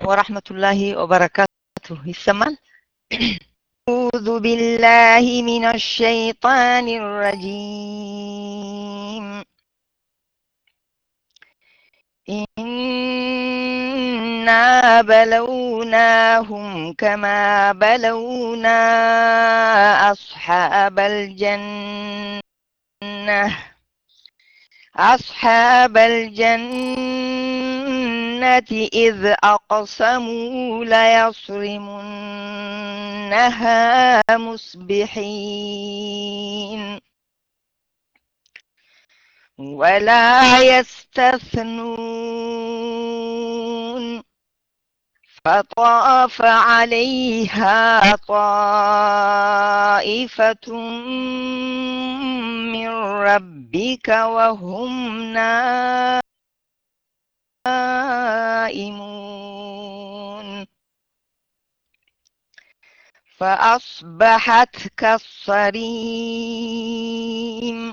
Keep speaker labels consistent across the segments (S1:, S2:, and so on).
S1: ወራህመቱላሂ ወበረካቱሁ ይሰማል? أعوذ بالله من الشيطان الرجيم إنا بلوناهم كما بلونا أصحاب الجنة أصحاب الجنة إذ أقسموا ليصرمنها مصبحين ولا يستثنون فطاف عليها طائفة من ربك وهم نائمون فأصبحت كالصريم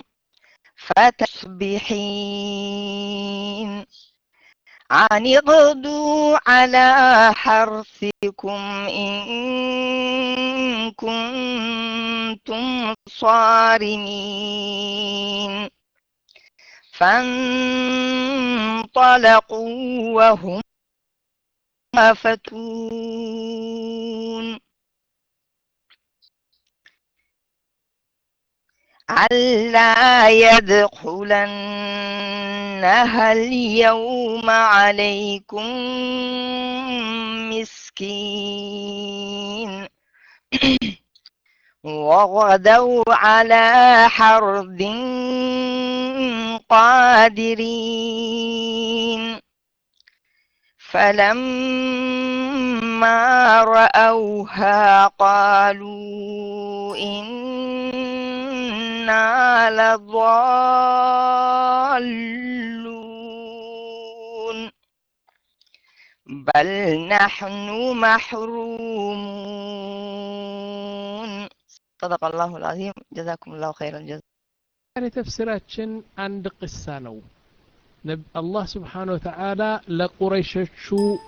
S1: فتصبحين عن اغدوا على حرثكم إن كنتم صارمين فانطلقوا وهم فتون ألا يدخلنها اليوم عليكم مسكين وغدوا على حرد قادرين فلما رأوها قالوا إنا لضالون بل نحن محرومون صدق الله العظيم جزاكم الله خير الجزاء
S2: ዛሬ ተፍሲራችን አንድ ቅሳ ነው አላህ ስብሓን ወተዓላ ለቁረይሾቹ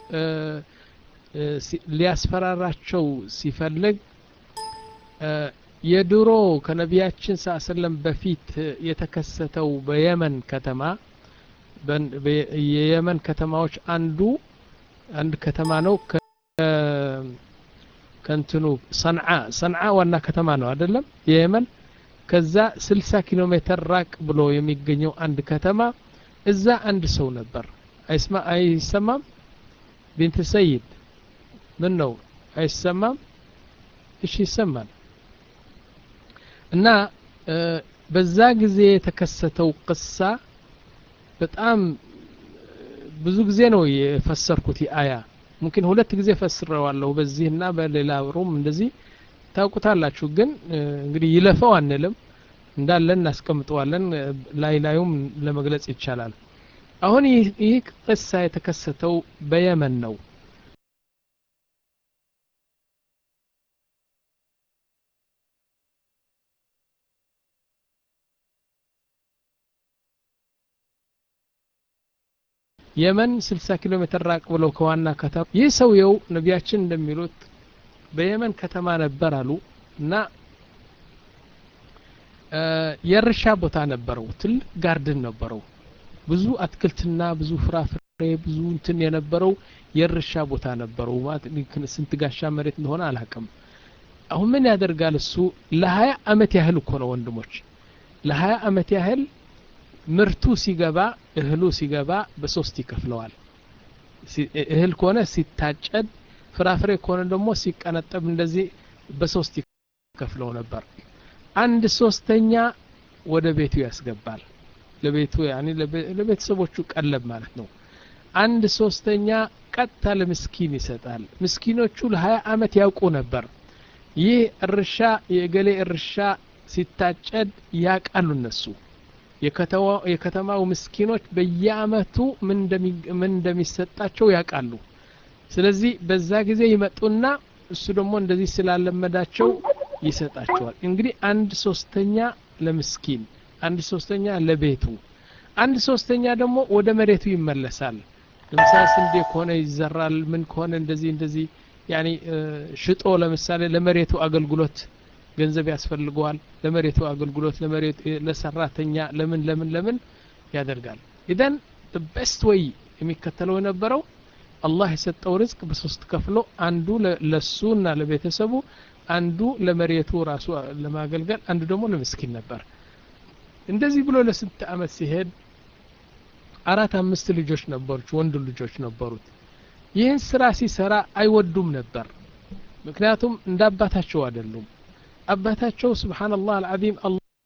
S2: ሊያስፈራራቸው ሲፈልግ የድሮ ከነቢያችን ስ ሰለም በፊት የተከሰተው በየመን ከተማ የየመን ከተማዎች አንዱ አንድ ከተማ ነው ከንትኑ ሰንዓ ሰንዓ ዋና ከተማ ነው አይደለም የየመን ከዛ 60 ኪሎ ሜትር ራቅ ብሎ የሚገኘው አንድ ከተማ እዛ አንድ ሰው ነበር አይስማ አይሰማም ቢንት ሰይድ ምን ነው አይሰማም እሺ ይሰማል እና በዛ ጊዜ የተከሰተው ቅሳ በጣም ብዙ ጊዜ ነው የፈሰርኩት አያ ሙምኪን ሁለት ጊዜ ፈስረዋለሁ በዚህና በሌላ ሩም እንደዚህ ታውቁታላችሁ ግን እንግዲህ ይለፈው አንልም እንዳለን እናስቀምጠዋለን ላይ ላዩም ለመግለጽ ይቻላል አሁን ይህ ቅሳ የተከሰተው በየመን ነው የመን 60 ኪሎ ሜትር ራቅ ብለው ከዋና ከተማ ይህ ሰውየው ነቢያችን እንደሚሉት በየመን ከተማ ነበር አሉ እና የእርሻ ቦታ ነበረው ትልቅ ጋርድን ነበረው ብዙ አትክልትና ብዙ ፍራፍሬ ብዙ እንትን የነበረው የእርሻ ቦታ ነበረው ስንት ጋሻ መሬት እንደሆነ አላቅም አሁን ምን ያደርጋል እሱ ለሀያ አመት ያህል እኮ ነው ወንድሞች ለሀያ አመት ያህል ምርቱ ሲገባ እህሉ ሲገባ በሶስት ይከፍለዋል እህል ከሆነ ሲታጨድ ፍራፍሬ ከሆነ ደግሞ ሲቀነጠብ እንደዚህ በሶስት ይከፍለው ነበር አንድ ሶስተኛ ወደ ቤቱ ያስገባል ለቤቱ ያኒ ለቤተሰቦቹ ቀለብ ማለት ነው አንድ ሶስተኛ ቀጥታ ለምስኪን ይሰጣል ምስኪኖቹ ለሀያ አመት ያውቁ ነበር ይህ እርሻ የገሌ እርሻ ሲታጨድ ያቃሉ እነሱ የከተማው ምስኪኖች በየአመቱ ምን እንደሚሰጣቸው ያውቃሉ ስለዚህ በዛ ጊዜ ይመጡና እሱ ደግሞ እንደዚህ ስላለመዳቸው ይሰጣቸዋል እንግዲህ አንድ ሶስተኛ ለምስኪን አንድ ሶስተኛ ለቤቱ አንድ ሶስተኛ ደግሞ ወደ መሬቱ ይመለሳል ለምሳሌ ስንዴ ከሆነ ይዘራል ምን ከሆነ እንደዚህ እንደዚህ ያኒ ሽጦ ለምሳሌ ለመሬቱ አገልግሎት ገንዘብ ያስፈልገዋል ለመሬቱ አገልግሎት ለመሬት ለሰራተኛ ለምን ለምን ለምን ያደርጋል ኢዘን ቤስት ወይ የሚከተለው የነበረው አላህ የሰጠው ርዝቅ በሶስት ከፍሎ አንዱ ለሱና ለቤተሰቡ አንዱ ለመሬቱ ራሱ ለማገልገል አንዱ ደግሞ ለምስኪን ነበር እንደዚህ ብሎ ለስንት አመት ሲሄድ አራት አምስት ልጆች ነበሩት ወንድ ልጆች ነበሩት ይህን ስራ ሲሰራ አይወዱም ነበር ምክንያቱም እንደ አባታቸው አይደሉም አባታቸው ስብሓንላህ አልዓዚም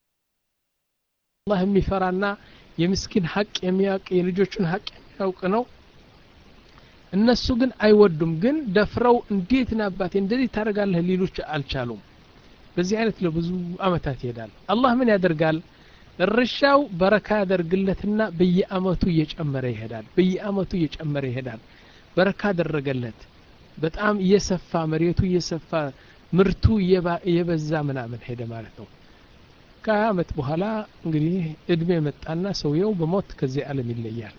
S2: አላህ የሚፈራና የምስኪን ሀቅ የሚያውቅ የልጆቹን ሀቅ የሚያውቅ ነው እነሱ ግን አይወዱም ግን ደፍረው እንዴት ና አባቴ እንደዚህ ታደርጋለህ ሊሉች አልቻሉም በዚህ አይነት ለብዙ አመታት ይሄዳል አላህ ምን ያደርጋል እርሻው በረካ ያደርግለትና በየአመቱ እየጨመረ ይሄዳል በየአመቱ እየጨመረ ይሄዳል በረካ አደረገለት በጣም እየሰፋ መሬቱ እየሰፋ ምርቱ እየበዛ ምናምን ሄደ ማለት ነው ከሀያ አመት በኋላ እንግዲህ እድሜ መጣና ሰውየው በሞት ከዚህ ዓለም ይለያል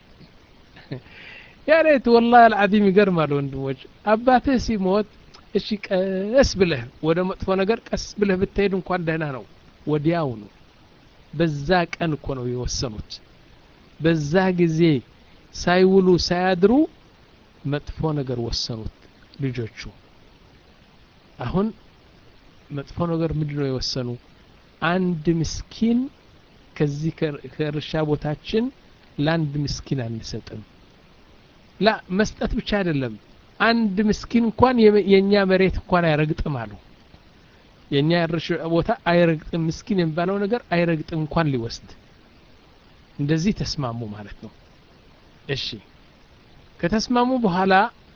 S2: ያሬት ወላሂ አልዓዚም ይገርማል ወንድሞች አባትህ ሲሞት እሺ ቀስ ብለህ ወደ መጥፎ ነገር ቀስ ብለህ ብትሄድ እንኳን ደህና ነው ወዲያው ነው በዛ ቀን እኮ ነው የወሰኑት በዛ ጊዜ ሳይውሉ ሳያድሩ መጥፎ ነገር ወሰኑት ልጆቹ አሁን መጥፎ ነገር ምንድን ነው የወሰኑ አንድ ምስኪን ከዚህ ከእርሻ ቦታችን ለአንድ ምስኪን አንሰጥም ላ መስጠት ብቻ አይደለም አንድ ምስኪን እንኳን የእኛ መሬት እንኳን አይረግጥም አሉ የእኛ እርሻ ቦታ አይረግጥም ምስኪን የሚባለው ነገር አይረግጥም እንኳን ሊወስድ እንደዚህ ተስማሙ ማለት ነው እሺ ከተስማሙ በኋላ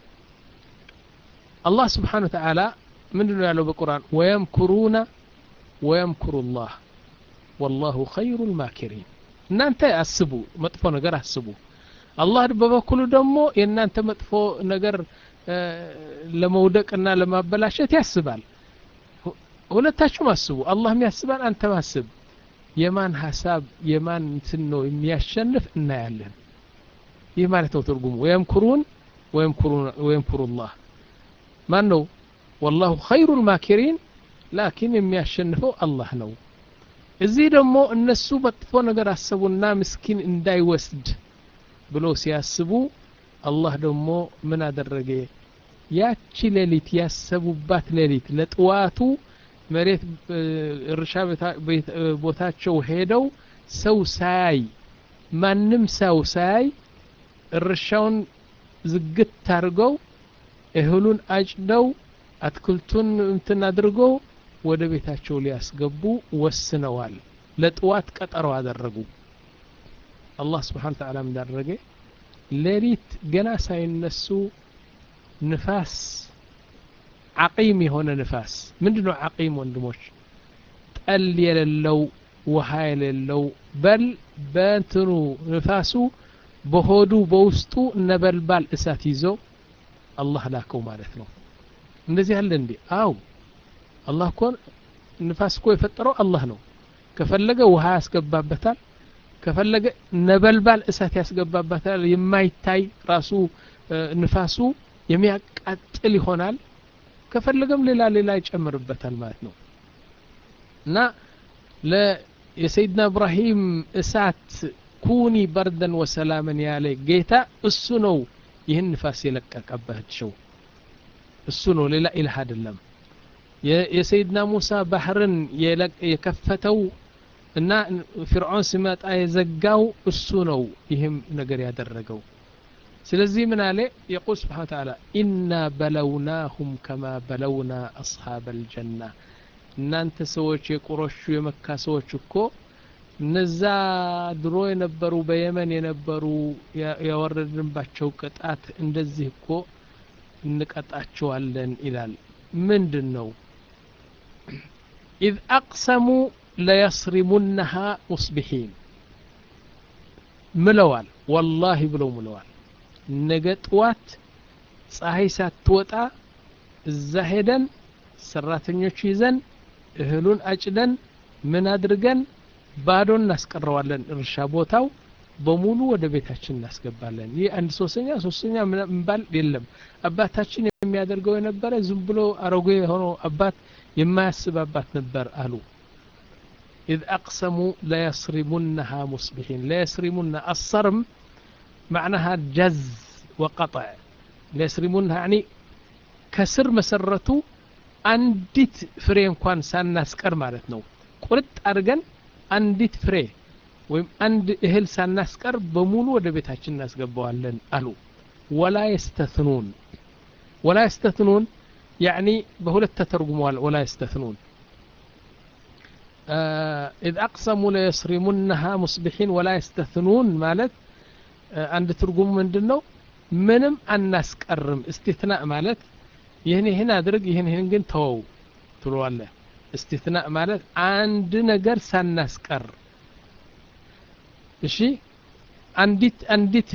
S2: አላህ ስብሓን ወተዓላ ምንድን ነው ያለው በቁርአን ወየምኩሩነ ወየምኩሩ ላህ ወላሁ ኸይሩ ልማኪሪን እናንተ አስቡ መጥፎ ነገር አስቡ አላህ በበኩሉ ደግሞ የእናንተ መጥፎ ነገር ለመውደቅና ለማበላሸት ያስባል ሁለታችሁም አስቡ አላህም ያስባል አንተም አስብ የማን ሀሳብ የማን እንትን ነው የሚያሸንፍ እናያለን ይህ ማለት ነው ትርጉሙ ወየምኩሩን ወየምኩሩ ላህ ማን ነው ወላሁ ኸይሩ ልማኪሪን ላኪን የሚያሸንፈው አላህ ነው እዚህ ደግሞ እነሱ መጥፎ ነገር አሰቡና ምስኪን እንዳይወስድ ብሎ ሲያስቡ አላህ ደግሞ ምን አደረገ ያቺ ሌሊት ያሰቡባት ሌሊት ለጥዋቱ መሬት እርሻ ቦታቸው ሄደው ሰው ሳያይ ማንም ሰው ሳያይ እርሻውን ዝግት አድርገው እህሉን አጭደው አትክልቱን እንትን አድርገው ወደ ቤታቸው ሊያስገቡ ወስነዋል ለጥዋት ቀጠሮ አደረጉ አላህ ስብሓን ተዓላ እንዳደረገ ሌሊት ገና ሳይነሱ ንፋስ ዓቂም የሆነ ንፋስ ምንድን ነው ዓቂም ወንድሞች ጠል የሌለው ውሃ የሌለው በል በእንትኑ ንፋሱ በሆዱ በውስጡ ነበልባል እሳት ይዞ አላህ ላከው ማለት ነው እንደዚህ አለ እንዴ አው አላህ እኮ ንፋስ እኮ የፈጠረው አላህ ነው ከፈለገ ውሃ ያስገባበታል ከፈለገ ነበልባል እሳት ያስገባበታል የማይታይ ራሱ ንፋሱ የሚያቃጥል ይሆናል ከፈለገም ሌላ ሌላ ይጨምርበታል ማለት ነው እና የሰይድና እብራሂም እሳት ኩኒ በርደን ወሰላምን ያለ ጌታ እሱ ነው ይህን ንፋስ የለቀቀባቸው እሱ ነው ሌላ ኢላህ አይደለም የሰይድና ሙሳ ባህርን የከፈተው እና ፊርዖን ሲመጣ የዘጋው እሱ ነው ይህም ነገር ያደረገው ስለዚህ ምን አለ የቁል ስብሓን ተዓላ ኢና በለውናሁም ከማ በለውና አስሓብ አልጀና እናንተ ሰዎች የቁረሹ የመካ ሰዎች እኮ እነዛ ድሮ የነበሩ በየመን የነበሩ ያወረድንባቸው ቅጣት እንደዚህ እኮ እንቀጣቸዋለን ይላል ምንድን ነው ኢዝ አቅሰሙ ለየስሪሙነሃ ሙስቢሒን ምለዋል ወላሂ ብለው ምለዋል ነገ ጥዋት ፀሐይ ሳትወጣ እዛ ሄደን ሰራተኞች ይዘን እህሉን አጭደን ምን አድርገን ባዶ እናስቀረዋለን እርሻ ቦታው በሙሉ ወደ ቤታችን እናስገባለን ይህ አንድ ሶስተኛ ሶስተኛ ምንባል የለም አባታችን የሚያደርገው የነበረ ዝም ብሎ አረጎ የሆነው አባት የማያስብ አባት ነበር አሉ إذ أقسموا ليصرمنها مصبحين ليصرمن الصرم معناها جز وقطع ليصرمنها يعني كسر مسرته አንዲት ፍሬ እንኳን ሳናስቀር ማለት ነው ቁርጥ አድርገን አንዲት ፍሬ ወይም አንድ እህል ሳናስቀር በሙሉ ወደ ቤታችን እናስገባዋለን አሉ ወላ የስተትኑን ወላ የስተትኑን ያዕኒ በሁለት ተተርጉመዋል ወላ የስተትኑን إذ أقسموا ليصرمنها مصبحين ولا يستثنون ማለት አንድ ትርጉሙ ምንድን ነው ምንም አናስቀርም እስትትናእ ማለት ይህን ይህን አድርግ ይህን ይህን ግን ተወው ትለዋለህ እስትትናእ ማለት አንድ ነገር ሳናስቀር እሺ አንዲት አንዲት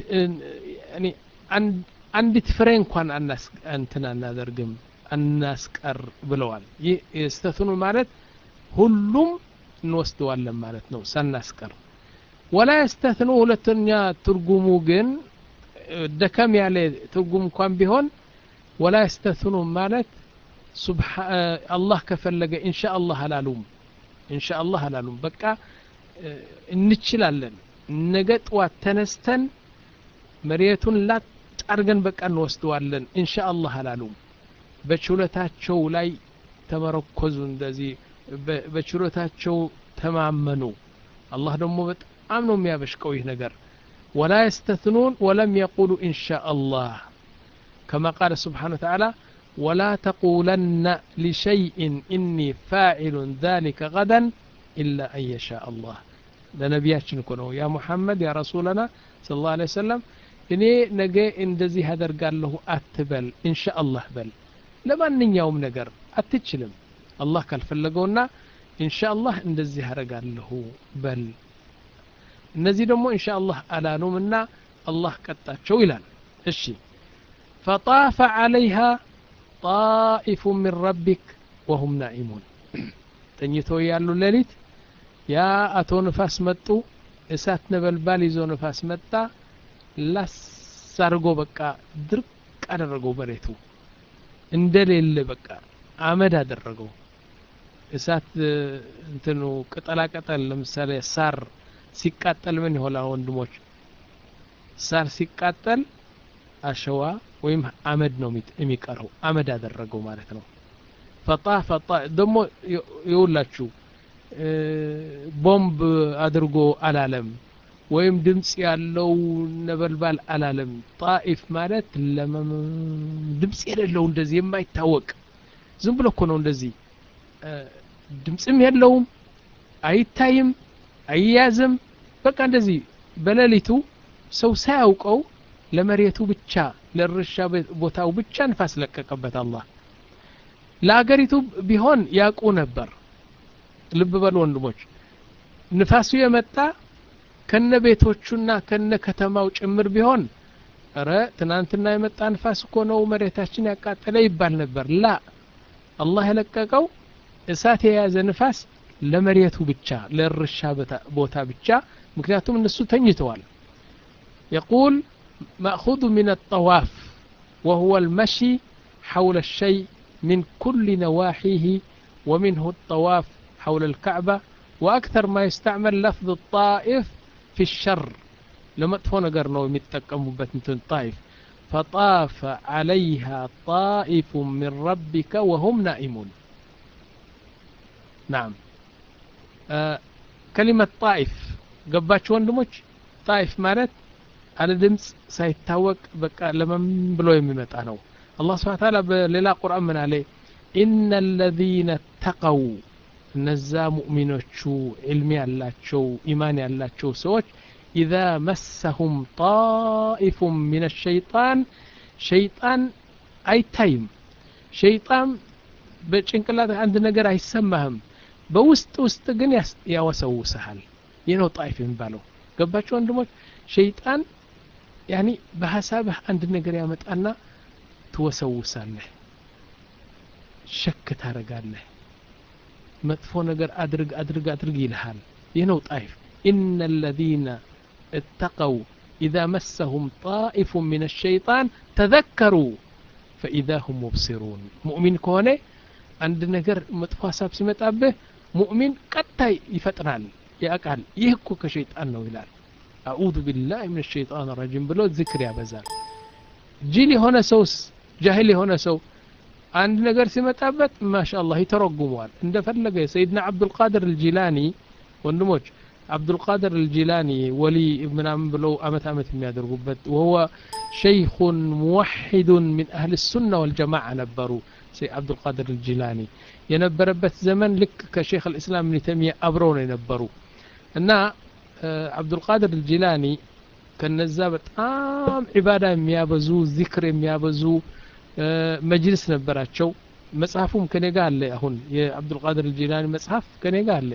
S2: አንዲት ፍሬ እንኳን እንትን አናደርግም አናስቀር ብለዋል ይህ ስተትኑ ማለት ሁሉም እንወስደዋለን ማለት ነው ሳናስቀር ወላ የስተትኑ ሁለተኛ ትርጉሙ ግን ደከም ያለ ትርጉም እንኳን ቢሆን ወላ የስተትኑ ማለት አላህ ከፈለገ እንሻ አላህ አላሉም እንሻ አላህ አላሉም በቃ እንችላለን ነገ ጠዋት ተነስተን መሬቱን ላጥ አድርገን በቃ እንወስደዋለን እንሻ አላህ አላሉም በችሎታቸው ላይ ተመረኮዙ እንደዚህ በችሎታቸው ተማመኑ አላህ ደግሞ በጣም ነው የሚያበሽቀው ይህ ነገር ወላ የስተትኑን ወለም የቁሉ እንሻ አላህ كما قال سبحانه وتعالى ولا تقولن لشيء إني فاعل ذلك غدا إلا أن يشاء الله ለነቢያችን እኮ ነው ያ ሙሐመድ ያ ረሱለና ስለ ላ ሰለም እኔ ነገ እንደዚህ አደርጋለሁ አትበል እንሻ አላህ በል ለማንኛውም ነገር አትችልም አላህ ካልፈለገውና እንሻ አላህ እንደዚህ አደርጋለሁ በል እነዚህ ደግሞ እንሻ አላህ አላሉምና አላህ ቀጣቸው ይላል እሺ فطاف عليها طائف من ربك وهم نائمون ተኝተው ያሉ ሌሊት ያ አቶ ንፋስ መጡ እሳት ነበልባል ይዞ ንፋስ መጣ ላስ አድርጎ በቃ ድርቅ አደረገው መሬቱ እንደሌለ በቃ አመድ አደረገው እሳት እንትኑ ቅጠላቅጠል ለምሳሌ ሳር ሲቃጠል ምን ይሆናል ወንድሞች ሳር ሲቃጠል አሸዋ ወይም አመድ ነው የሚቀረው አመድ አደረገው ማለት ነው ፈጣ ፈጣ ደግሞ ይውላችሁ ቦምብ አድርጎ አላለም ወይም ድምፅ ያለው ነበልባል አላለም ጣኢፍ ማለት ድምፅ የሌለው እንደዚህ የማይታወቅ ዝም ብሎ እኮ ነው እንደዚህ ድምፅም የለውም አይታይም አይያዝም በቃ እንደዚህ በሌሊቱ ሰው ሳያውቀው ለመሬቱ ብቻ ለእርሻ ቦታው ብቻ ንፋስ ለቀቀበት አላህ ለአገሪቱ ቢሆን ያውቁ ነበር ልብ በሉ ወንድሞች ንፋሱ የመጣ ከነ ቤቶቹና ከነ ከተማው ጭምር ቢሆን ረ ትናንትና የመጣ ንፋስ እኮ ነው መሬታችን ያቃጠለ ይባል ነበር ላ አላህ የለቀቀው እሳት የያዘ ንፋስ ለመሬቱ ብቻ ለእርሻ ቦታ ብቻ ምክንያቱም እነሱ ተኝተዋል يقول مأخوذ من الطواف وهو المشي حول الشيء من كل نواحيه ومنه الطواف حول الكعبة وأكثر ما يستعمل لفظ الطائف في الشر لما تفون قرنوا يتقموا بتنتون طائف فطاف عليها طائف من ربك وهم نائمون نعم آه كلمة طائف قباتش وندموش طائف مالت على دمس سيتاوق بقى لمن بلو يميمت أنا الله سبحانه وتعالى بليلا قرآن من عليه إن الذين اتقوا እነዛ ሙእሚኖቹ ዕልሚ ያላቸው ኢማን ያላቸው ሰዎች ኢዛ መሰሁም ጣኢፉም ምን ሸይጣን ሸይጣን አይታይም ሸይጣን በጭንቅላት አንድ ነገር አይሰማህም በውስጥ ውስጥ ግን ያወሰውስሃል ይህ ነው ጣይፍ የሚባለው ገባቸው ወንድሞች ሸይጣን ያኒ በሀሳብህ አንድ ነገር ያመጣና ትወሰውሳለህ ሸክ ታረጋለህ መጥፎ ነገር አድርግ አድርግ አድርግ ይልሃል ይህ ነው ጣይፍ ኢነ ለዚነ اتقوا إذا مسهم طائف من الشيطان تذكروا فإذا هم مبصرون مؤمن كونه عند نجر متفاسب سمتابه مؤمن قطع يفتنال يقال يهكو كشيطان ነው ይላል أعوذ بالله من الشيطان الرجيم ብሎ ذكر ያበዛል ጅል የሆነ ሰውስ ጃሂል የሆነ ሰው አንድ ነገር ሲመጣበት ማሻአላህ ይተረጉመዋል እንደፈለገ ሰይድና አብዱልቃድር አልጂላኒ ወንድሞች አብዱልቃድር አልጂላኒ ወሊ ምናምን ብለው አመት አመት የሚያደርጉበት ወሁወ ሸይኹን ሙወሒዱን ሚን አህል ሱና ወልጀማዓ ነበሩ አብዱልቃድር አልጂላኒ የነበረበት ዘመን ልክ ከሼክ አልእስላም ብን ተይሚያ አብረው ነው የነበሩ እና አብዱልቃድር አልጂላኒ ከነዛ በጣም ዒባዳ የሚያበዙ ዚክር የሚያበዙ መጅልስ ነበራቸው መጽሐፉም ከኔ ጋር አለ አሁን የአብዱልቃድር አልጂላኒ መጽሐፍ ከኔ ጋር አለ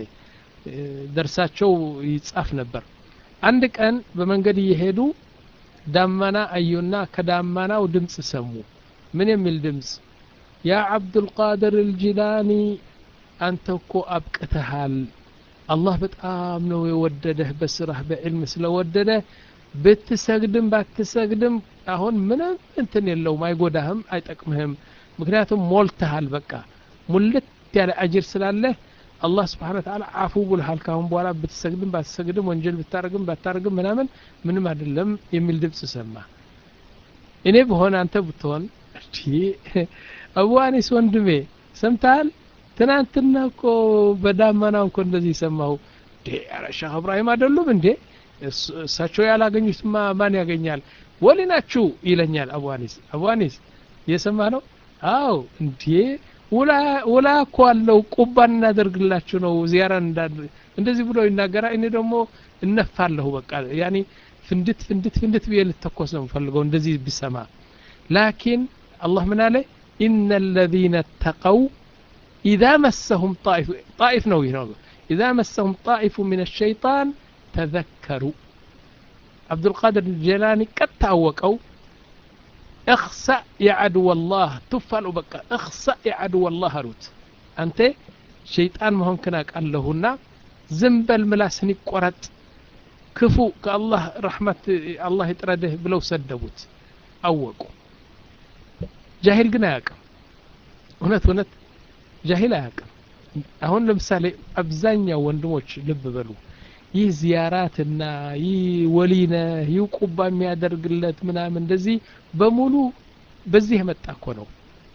S2: ደርሳቸው ይጻፍ ነበር አንድ ቀን በመንገድ እየሄዱ ዳመና አዩና ከዳመናው ድምፅ ሰሙ ምን የሚል ድምፅ ያ አብዱልቃድር አልጂላኒ አንተ እኮ አብቅተሃል አላህ በጣም ነው የወደደህ በስራህ በዕልም ስለወደደ ብትሰግድም ባትሰግድም አሁን ምንም እንትን የለውም አይጎዳህም አይጠቅምህም ምክንያቱም ሞልተሃል በቃ ሙልት ያለ አጅር ስላለህ አላህ ስብሓን ወተዓላ አፉ ብልሃል ካሁን በኋላ ብትሰግድም ባትሰግድም ወንጀል ብታረግም ባታረግም ምናምን ምንም አይደለም የሚል ድምፅ ሰማ እኔ በሆነ አንተ ብትሆን አቡ አኒስ ወንድሜ ሰምተሃል ትናንትና እኮ በዳመናው እኮ እንደዚህ ሰማሁ ኧረ ሼህ እብራሂም አይደሉም እንዴ እሳቸው ያላገኙትማ ማን ያገኛል ወሊ ናችሁ ይለኛል አቡ አኒስ አቡ አኒስ እየሰማ ነው አው እንዴ ውላ እኮ አለው ቁባን እናደርግላችሁ ነው ዚያራ እንደዚህ ብሎ ይናገራል እኔ ደግሞ እነፋለሁ በቃ ያኒ ፍንድት ፍንድት ፍንድት ብዬ ልተኮስ ነው ፈልገው እንደዚህ ቢሰማ ላኪን አላህ ምን አለ ኢነ الذين اتقوا إذا مسهم طائف طائف ነው ይህ ነው إذا مسهم طائف من الشيطان تذكروا عبد القادر الجيلاني قد ታወቀው اخسأ يا عدو الله تفعل بقى اخسأ يا عدو الله አሉት አንተ ሸይጣን መሆንክን አውቃለሁና ዝም በል ምላስን ይቆረጥ ክፉ ከአላህ ረሕመት አላህ ይጥረድህ ብለው ሰደቡት አወቁ ጃሂል ግን አያውቅም እውነት እውነት ጃሂል አያውቅም አሁን ለምሳሌ አብዛኛው ወንድሞች ልብ በሉ ይህ ዚያራትና ይህ ወሊነ ይህ ቁባ የሚያደርግለት ምናምን እንደዚህ በሙሉ በዚህ የመጣ እኮ ነው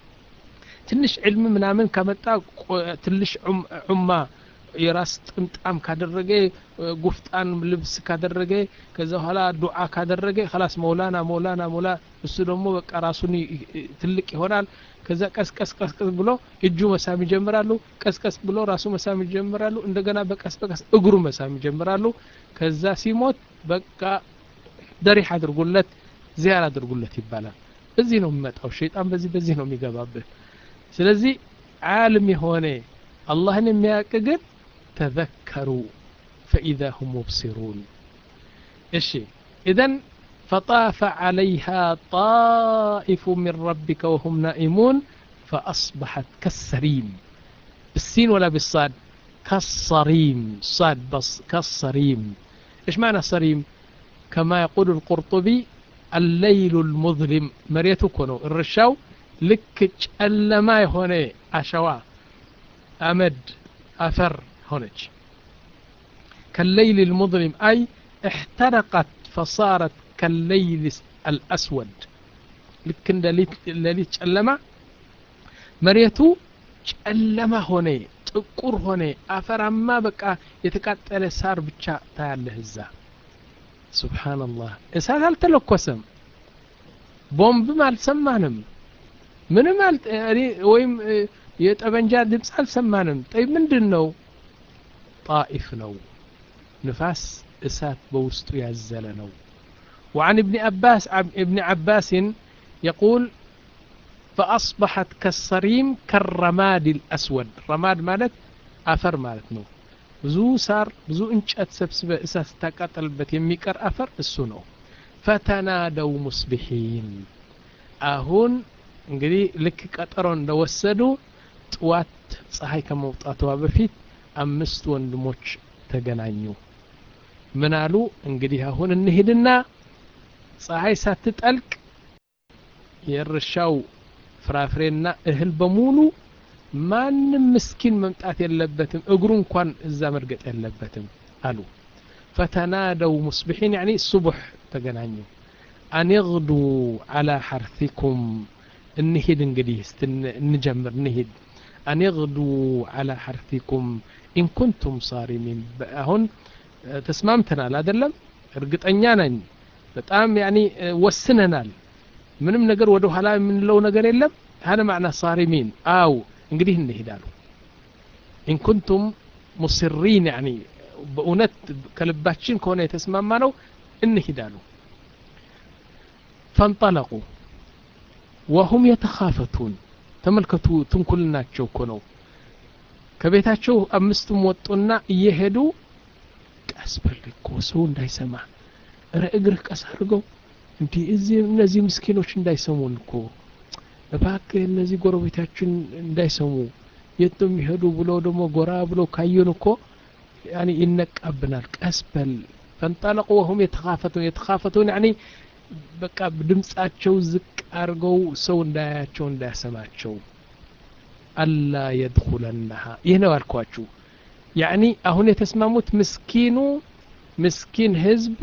S2: ትንሽ ዕልም ምናምን ከመጣ ትንሽ ዑማ የራስ ጥምጣም ካደረገ ጉፍጣን ልብስ ካደረገ ከዛ በኋላ ዱዓ ካደረገ ከላስ መውላና መውላና መውላ እሱ ደግሞ በቃ ራሱን ትልቅ ይሆናል ከዛ ቀስቀስ ቀስቀስ ብሎ እጁ መሳም ይጀምራሉ ቀስቀስ ብሎ ራሱ መሳም ይጀምራሉ እንደገና በቀስ በቀስ እግሩ መሳም ይጀምራሉ ከዛ ሲሞት በቃ ደሪህ አድርጉለት ዚያር አድርጉለት ይባላል በዚህ ነው የሚመጣው ሸይጣን በዚህ በዚህ ነው የሚገባብህ ስለዚህ ዓለም የሆነ አላህን የሚያውቅ ግን ተዘከሩ ፈኢዛ ሁም ሙብሲሩን እሺ ኢዘን فطاف عليها طائف من ربك وهم نائمون فأصبحت كالسريم بالسين ولا بالصاد كالصريم صاد بص كالصريم إيش معنى الصريم كما يقول القرطبي الليل المظلم مريتو كونو الرشاو لك ጨለማ የሆነ አሸዋ አመድ አፈር ሆነች كالليل المظلم أي احترقت فصارت كالليل الأسود ልክ እንደ ሌሊት ጨለማ መሬቱ ጨለማ ሆነ ጥቁር ሆነ አፈራማ በቃ የተቃጠለ ሳር ብቻ ታያለህ እዛ ሱብሓንላህ እሳት አልተለኮሰም ቦምብም አልሰማንም ምንም ወይም የጠበንጃ ድምፅ አልሰማንም ጠይ ምንድን ነው ጣኢፍ ነው ንፋስ እሳት በውስጡ ያዘለ ነው وعن ابن عباس ابن عباس يقول فأصبحت كالصريم كالرماد الأسود رماد مالت أفر مالت نو ብዙ ሳር ብዙ እንጨት ሰብስበ እሳት ስታቃጠልበት የሚቀር አፈር እሱ ነው ፈተናደው ሙስቢሒን አሁን እንግዲህ ልክ ቀጠሮ እንደወሰዱ ጥዋት ፀሐይ ከመውጣቷ በፊት አምስት ወንድሞች ተገናኙ ምን አሉ እንግዲህ አሁን እንሂድና ፀሐይ ሳትጠልቅ የእርሻው ፍራፍሬና እህል በሙሉ ማንም ምስኪን መምጣት የለበትም እግሩ እንኳን እዛ መርገጥ የለበትም አሉ ፈተናደው ሙስቢሒን ያኒ ሱቡሕ ተገናኙ አንግዱ ዓላ ሐርቲኩም እንሂድ እንግዲህ እስቲ እንጀምር እንሂድ አንግዱ ዓላ ሐርቲኩም ኢን ኩንቱም ሳሪሚን አሁን ተስማምተናል አይደለም እርግጠኛ ነኝ በጣም ያኒ ወስነናል ምንም ነገር ወደ ኋላ የምንለው ነገር የለም هذا معنى صارمين አው እንግዲህ እንሄዳሉ ኢን ኩንቱም ሙስሪን ያኒ በእውነት ከልባችን ከሆነ የተስማማ ነው እንሂዳሉ ፈንጠለቁ ወሁም የተኻፈቱን ተመልከቱ ትንኩልናቸው እኮ ነው ከቤታቸው አምስቱም ወጡና እየሄዱ ቀስ በል እኮ ሰው እንዳይሰማ እረ እግርህ ቀስ አድርገው እንዲህ እዚህ እነዚህ ምስኪኖች እንዳይሰሙን እኮ እባክህ እነዚህ ጎረቤታችን እንዳይሰሙ የት ነው የሚሄዱ ብለው ደግሞ ጎራ ብለው ካየን እኮ ያኒ ይነቃብናል ቀስ በል ፈንጠለቁ ወሁም የተኻፈቱን የተኻፈቱን ያኒ በቃ ድምጻቸው ዝቅ አድርገው ሰው እንዳያቸው እንዳያሰማቸው አላ የድኹለናሃ ይህ ነው ያልኳችሁ ያኒ አሁን የተስማሙት ምስኪኑ ምስኪን ህዝብ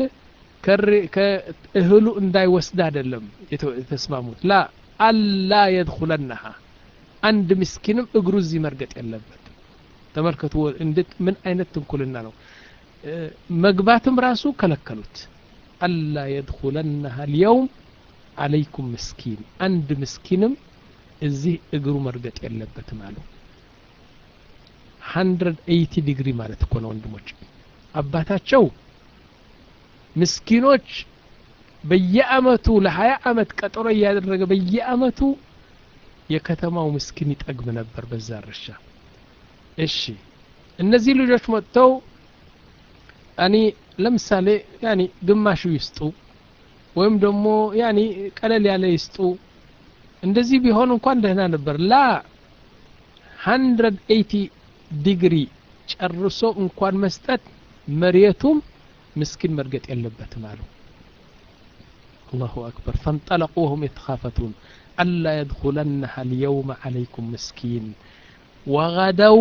S2: ከእህሉ እንዳይወስድ አይደለም የተስማሙት ላ አላ የድኹለናሃ አንድ ምስኪንም እግሩ እዚህ መርገጥ የለበት ተመልከቱ እንዴት ምን አይነት ትንኩልና ነው መግባትም ራሱ ከለከሉት አላ የድኹለናሃ ልየውም አለይኩም ምስኪን አንድ ምስኪንም እዚህ እግሩ መርገጥ የለበትም አሉ 180 ዲግሪ ማለት እኮ ነው ወንድሞች አባታቸው ምስኪኖች በየአመቱ ለሀያ አመት ቀጠሮ እያደረገ በየአመቱ የከተማው ምስኪን ይጠግብ ነበር በዛ እርሻ እሺ እነዚህ ልጆች መጥተው ያኒ ለምሳሌ ያኒ ግማሹ ይስጡ ወይም ደግሞ ያኒ ቀለል ያለ ይስጡ እንደዚህ ቢሆን እንኳን ደህና ነበር ላ 180 ዲግሪ ጨርሶ እንኳን መስጠት መሬቱም ምስኪን መርገጥ የለበትም አሉ አላሁ አክበር ፈንጠለቁ ወሁም የተኻፈቱን አላ የድኹለነሃ ልየውመ ዓለይኩም ምስኪን ወገደው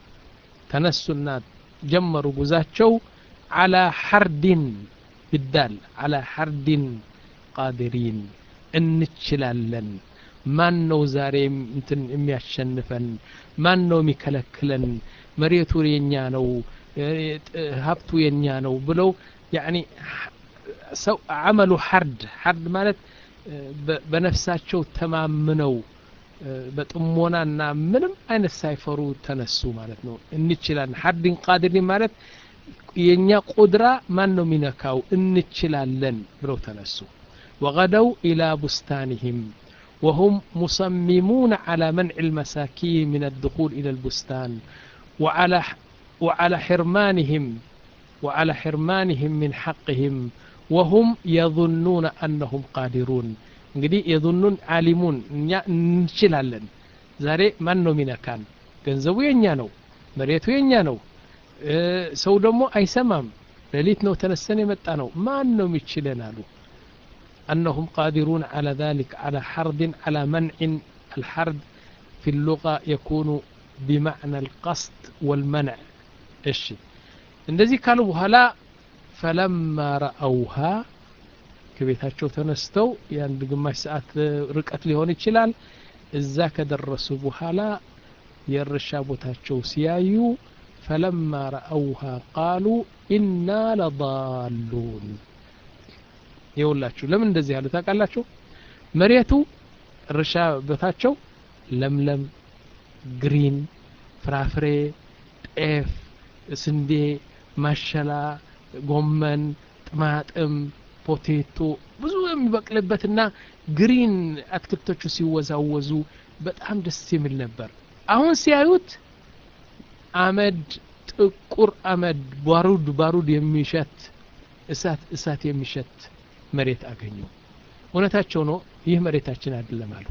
S2: ተነሱና ጀመሩ ጉዛቸው ዓላ ሐርዲን ብዳል ዓላ ሐርዲን ቃዲሪን እንችላለን ማን ነው ዛሬ እንትን የሚያሸንፈን ማን ነው የሚከለክለን መሬቱ የኛ ነው ሀብቱ የኛ ነው ብለው ያኒ ሰው አመሉ ሐርድ ሐርድ ማለት በነፍሳቸው ተማምነው በጥሞናና ምንም አይነት ሳይፈሩ ተነሱ ማለት ነው እንችላለን ሐርድን ቃድሪን ማለት የእኛ ቁድራ ማን ነው የሚነካው እንችላለን ብለው ተነሱ ወገደው ኢላ ቡስታንህም وهم مصممون على منع المساكين من الدخول إلى البستان وعلى وعلى حرمانهم وعلى حرمانهم من حقهم وهم يظنون أنهم قادرون እንግዲህ የظኑን አሊሙን እኛ እንችላለን ዛሬ ማን ነው ሚነካን ገንዘቡ የኛ ነው መሬቱ የኛ ነው ሰው ደግሞ አይሰማም ሌሊት ነው ተነሰን የመጣ ነው ማን ነው የሚችለን አሉ أنهم قادرون على ذلك على حرد على منع الحرد في اللغة يكون بمعنى القصد والمنع إيش እንደዚህ ካሉ በኋላ ፈለማ ረአውሃ ከቤታቸው ተነስተው የአንድ ግማሽ ሰዓት ርቀት ሊሆን ይችላል እዛ ከደረሱ በኋላ የእርሻ ቦታቸው ሲያዩ ፈለማ ረአውሃ ቃሉ ኢና ለዳሉን ይውላችሁ ለምን እንደዚህ ያሉ ታውቃላችሁ መሬቱ እርሻ ቦታቸው ለምለም ግሪን ፍራፍሬ ጤፍ ስንዴ ማሸላ ጎመን ጥማጥም ፖቴቶ ብዙ የሚበቅልበትና ግሪን አትክልቶቹ ሲወዛወዙ በጣም ደስ የሚል ነበር አሁን ሲያዩት አመድ ጥቁር አመድ ባሩድ ባሩድ የሚሸት እሳት እሳት የሚሸት መሬት አገኙ እውነታቸው ነው ይህ መሬታችን አይደለም አሉ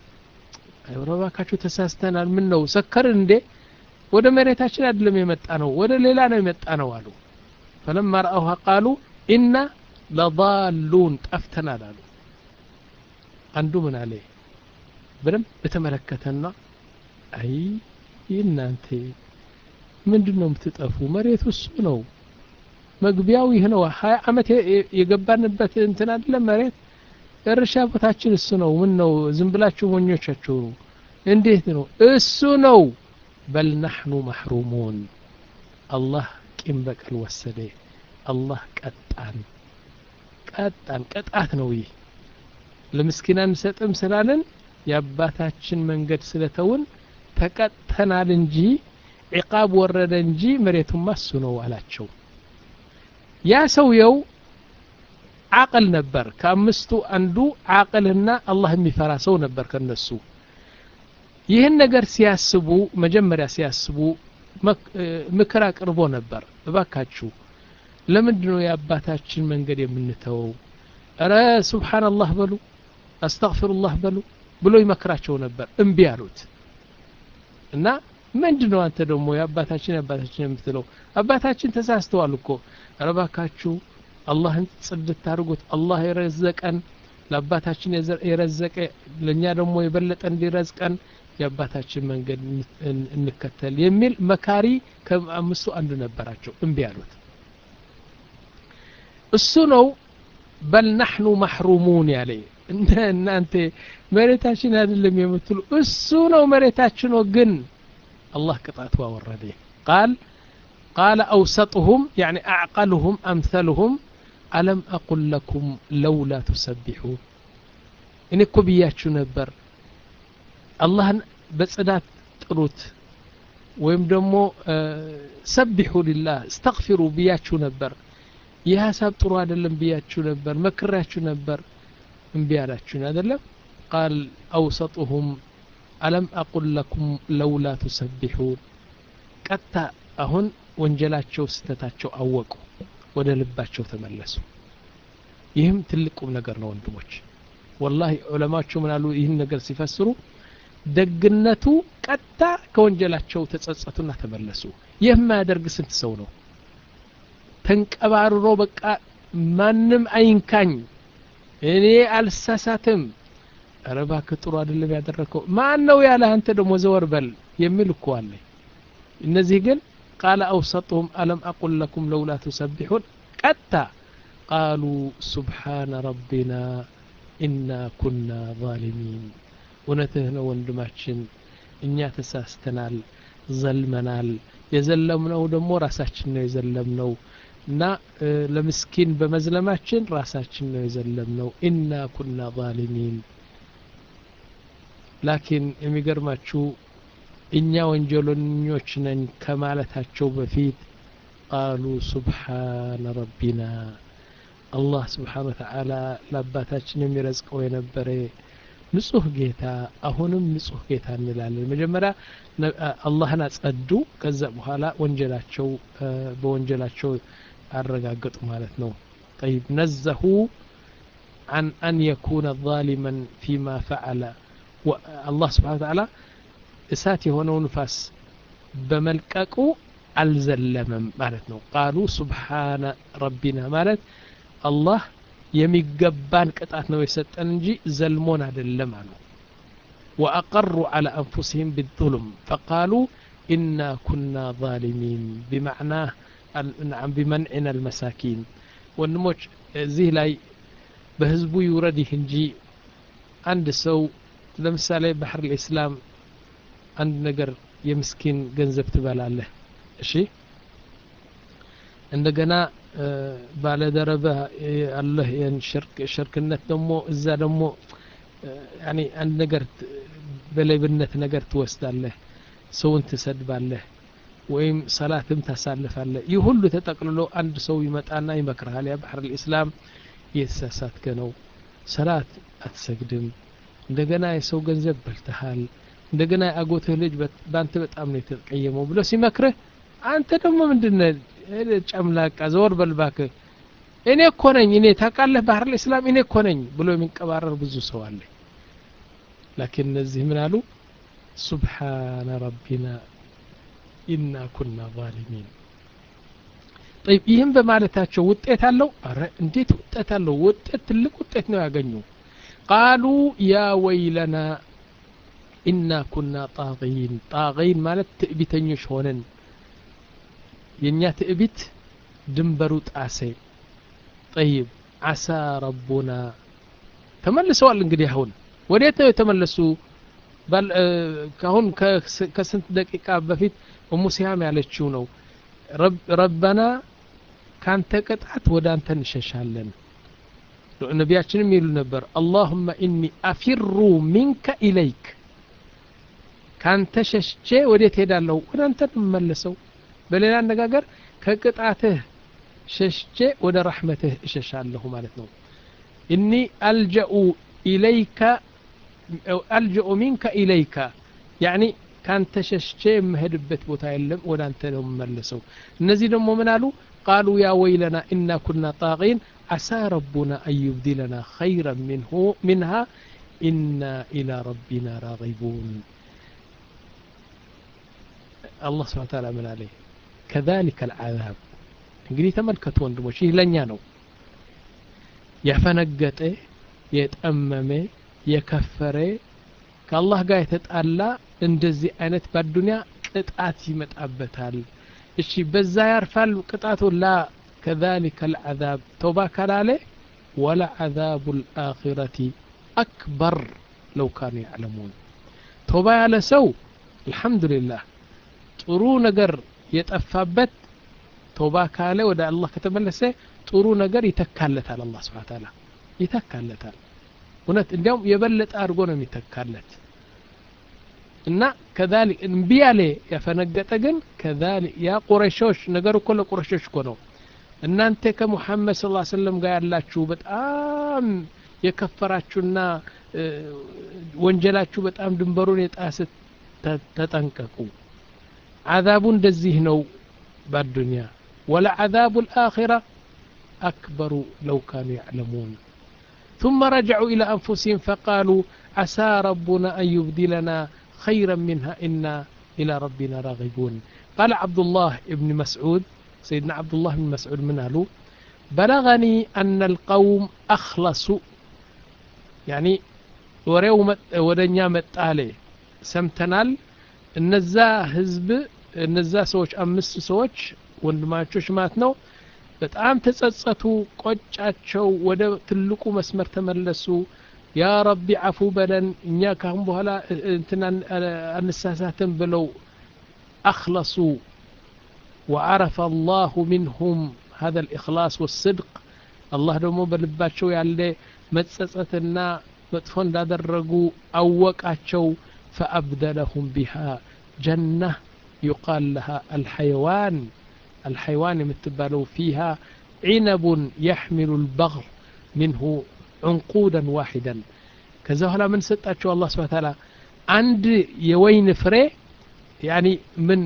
S2: አይወረባካችሁ ተሳስተናል ምን ነው ሰከርን እንዴ ወደ መሬታችን አይደለም የመጣ ነው ወደ ሌላ ነው የመጣ ነው አሉ ፈለማ ረአውሃ ቃሉ ኢና ለዳሉን ጠፍተናል አሉ አንዱ ምን አለ በደንብ በተመለከተና አይ እናንተ ምንድን ነው የምትጠፉ መሬቱ እሱ ነው መግቢያው ይህ ነው ሀያ አመት የገባንበት እንትን አይደለም መሬት እርሻ ቦታችን እሱ ነው ምን ነው ዝም ብላችሁ ሞኞቻችሁ ነው እንዴት ነው እሱ ነው በል ናሕኑ ማሕሩሙን አላህ ቂም በቀል ወሰደ አላህ ቀጣን ቀጣን ቅጣት ነው ይህ ለምስኪን አንሰጥም ስላለን የአባታችን መንገድ ስለተውን ተቀጥተናል እንጂ ዒቃብ ወረደ እንጂ መሬቱማ እሱ ነው አላቸው ያ ሰውየው አቅል ነበር ከአምስቱ አንዱ አቅልና አላህ የሚፈራ ሰው ነበር ከነሱ ይህን ነገር ሲያስቡ መጀመሪያ ሲያስቡ ምክር አቅርቦ ነበር እባካችሁ ለምንድን ነው የአባታችን መንገድ የምንተወው እረ ሱብሓንላህ በሉ አስተግፊሩላህ በሉ ብሎ ይመክራቸው ነበር እምቢ አሉት እና ምንድን ነው አንተ ደግሞ የአባታችን የአባታችን የምትለው አባታችን ተሳስተዋል እኮ እረ እባካችሁ አላህን ጽድት አድርጉት አላህ የረዘቀን ለአባታችን የረዘቀ ለእኛ ደግሞ የበለጠ እንዲረዝቀን የአባታችን መንገድ እንከተል የሚል መካሪ ከአምስቱ አንዱ ነበራቸው እምቢ አሉት እሱ ነው በል ናሕኑ ማሕሩሙን ያለ እናንተ መሬታችን አይደለም የምትሉ እሱ ነው መሬታችን ነው ግን الله قطعت وورده قال قال أوسطهم يعني أعقلهم أمثلهم ألم أقل لكم لولا تسبحون إن كبياتشو نبر الله بصدات ጥሩት ወይም ደግሞ ሰቢሑ ሊላህ እስተግፊሩ ብያችሁ ነበር ይህ ሀሳብ ጥሩ አይደለም ብያችሁ ነበር መክራችሁ ነበር እምቢ አላችሁን አይደለም ቃል አውሰጡሁም አለም አቁል ለኩም ለውላ ቱሰቢሑን ቀጥታ አሁን ወንጀላቸው ስተታቸው አወቁ ወደ ልባቸው ተመለሱ ይህም ትልቅ ቁም ነገር ነው ወንድሞች ወላሂ ዑለማቸው ምናሉ ይህን ነገር ሲፈስሩ ደግነቱ ቀጥታ ከወንጀላቸው ተጸጸቱና ተመለሱ ይህ የማያደርግ ስንት ሰው ነው ተንቀባርሮ በቃ ማንም አይንካኝ እኔ አልሳሳትም ኧረ እባክህ ጥሩ አይደለም ያደረግከው ማን ነው ያለ አንተ ደግሞ ዘወር በል የሚል እኮ አለ እነዚህ ግን ቃለ አውሰጡሁም አለም አቁል ለኩም ለውላ ትሰቢሑን ቀጥታ ቃሉ ሱብሓነ ረቢና ኢና ኩና ዛሊሚን እውነትህ ነው ወንድማችን እኛ ተሳስተናል ዘልመናል የዘለምነው ደግሞ ራሳችን ነው የዘለምነው እና ለምስኪን በመዝለማችን ራሳችን ነው የዘለምነው ኢና ኩና ዛሊሚን ላኪን የሚገርማችሁ እኛ ወንጀለኞች ነን ከማለታቸው በፊት ቃሉ ሱብሓነ ረቢና አላህ ስብሓን ወተዓላ ለአባታችን የሚረዝቀው የነበረ ንጹህ ጌታ አሁንም ንጹህ ጌታ እንላለን መጀመሪያ አላህን አጸዱ ከዛ በኋላ ወንጀላቸው በወንጀላቸው አረጋገጡ ማለት ነው ጠይብ ነዘሁ عن أن يكون ظالما فيما فعل الله سبحانه وتعالى እሳት የሆነው ንፋስ በመልቀቁ አልዘለመም ማለት ነው ቃሉ ሱብሓነ ረቢና ማለት አላህ የሚገባን ቅጣት ነው የሰጠን እንጂ ዘልሞን አይደለም አሉ وأقروا على أنفسهم بالظلم فقالوا إنا كنا ظالمين بمعناه نعم بمنعنا المساكين ወንድሞች እዚህ ላይ በህዝቡ ይውረድ ይህ እንጂ አንድ ሰው ለምሳሌ ባህር ልእስላም አንድ ነገር የምስኪን ገንዘብ ትበላለህ እሺ እንደገና ባለደረበ አለህ ሽርክነት ደግሞ እዛ ደግሞ ያኒ አንድ ነገር በሌብነት ነገር ትወስዳለህ ሰውን ትሰድባለህ ወይም ሰላትም ታሳልፋለህ ይህ ሁሉ ተጠቅልሎ አንድ ሰው ይመጣና ይመክርሃል ያ ባህር ልእስላም እየተሳሳትከ ነው ሰላት አትሰግድም እንደገና የሰው ገንዘብ በልተሃል እንደገና የአጎትህ ልጅ በአንተ በጣም ነው የተቀየመው ብሎ ሲመክርህ አንተ ደግሞ ምንድነ ጨምላቃ ዘወር በልባክህ እኔ እኮ ነኝ እኔ ታውቃለህ ባህር ልእስላም እኔ እኮ ነኝ ብሎ የሚንቀባረር ብዙ ሰው አለ ላኪን እነዚህ ምን አሉ ሱብሓነ ረቢና ኢና ኩና ዛሊሚን ጠይብ ይህም በማለታቸው ውጤት አለው አረ እንዴት ውጤት አለው ውጤት ትልቅ ውጤት ነው ያገኙ ቃሉ ያ ወይለና ኢና ኩና ጣጊን ጣጊን ማለት ትዕቢተኞች ሆነን የእኛ ትዕቢት ድንበሩ ጣሴ ጠይብ አሳ ረቡና ተመልሰዋል እንግዲህ አሁን ወዴት ነው የተመለሱ ካሁን ከስንት ደቂቃ በፊት እሙ ሲያም ያለችው ነው ረበና ካንተ ቅጣት ወደ አንተ እንሸሻለን ነቢያችንም ይሉ ነበር አላሁመ ኢኒ አፊሩ ሚንከ ኢለይክ ካንተ ሸሽቼ ወዴት ሄዳለሁ ወደ አንተ እንመለሰው በሌላ አነጋገር ከቅጣትህ ሸሽቼ ወደ ረሕመትህ እሸሻለሁ ማለት ነው እኒ አልጀኡ ኢለይከ አልጀኡ ሚንከ ኢለይከ ያኒ ካንተ ሸሽቼ የምሄድበት ቦታ የለም ወደ አንተ ነው የምመለሰው እነዚህ ደግሞ ምን አሉ ቃሉ ያ ወይለና ኢና ኩና ጣቂን አሳ ረቡና አን ዩብዲለና ኸይረን ምንሁ ምንሃ ኢና ኢላ ረቢና ራጊቡን አላህ ስብሓን ታላ ምን አለ ከዛሊከ አልዓዛብ እንግዲህ ተመልከቱ ወንድሞች ይህ ለእኛ ነው ያፈነገጠ የጠመመ የከፈረ ከአላህ ጋር የተጣላ እንደዚህ አይነት በአዱንያ ቅጣት ይመጣበታል እሺ በዛ ያርፋል ቅጣቱ ላ ከዛሊከ አልዓዛብ ተውባ ካላለ ወለዓዛቡ ልአኺረቲ አክበር ለው ካኑ ያዕለሙን ተውባ ያለ ሰው አልሐምዱሊላህ ጥሩ ነገር የጠፋበት ተውባ ካለ ወደ አላህ ከተመለሰ ጥሩ ነገር ይተካለታል አላህ ስብሓን ታላ ይተካለታል እውነት እንዲያውም የበለጠ አድርጎ ነው የሚተካለት እና ከዛሊክ እምቢ ያለ ያፈነገጠ ግን ከዛሊክ ያ ቁረሾች ነገር እኮ ለቁረሾች እኮ ነው እናንተ ከሙሐመድ ስ ሰለም ጋር ያላችሁ በጣም የከፈራችሁና ወንጀላችሁ በጣም ድንበሩን የጣሰ ተጠንቀቁ አዛቡ እንደዚህ ነው በአዱንያ ወለዓዛቡ ልአኺራ አክበሩ ለው ካኑ ያዕለሙን ثم رجعوا إلى أنفسهم فقالوا عسى ربنا أن يبدلنا خيرا منها إنا إلى ربنا راغبون قال عبد الله بن مسعود سيدنا عبد الله بن مسعود من قالوا بلغني أن القوم أخلصوا يعني ወሬው ወደ እኛ መጣለ ሰምተናል እነዛ ህዝብ እነዛ ሰዎች አምስት ሰዎች ወንድማቾች ማለት ነው በጣም ተጸጸቱ ቆጫቸው ወደ ትልቁ መስመር ተመለሱ ያ ረቢ አፉ በለን እኛ ካሁን በኋላ እንትና አንሳሳትም ብለው አክለሱ وعرف الله منهم هذا الإخلاص والصدق الله دمو بلباتشو يالي متسستنا متفون دادرقو أوقاتشو فأبدلهم بها جنة يقال لها الحيوان الحيوان يمتبالو فيها عنب يحمل البغل منه عنقودا واحدا كذا هلا من ستاتشو الله سبحانه وتعالى عند يوين فري يعني من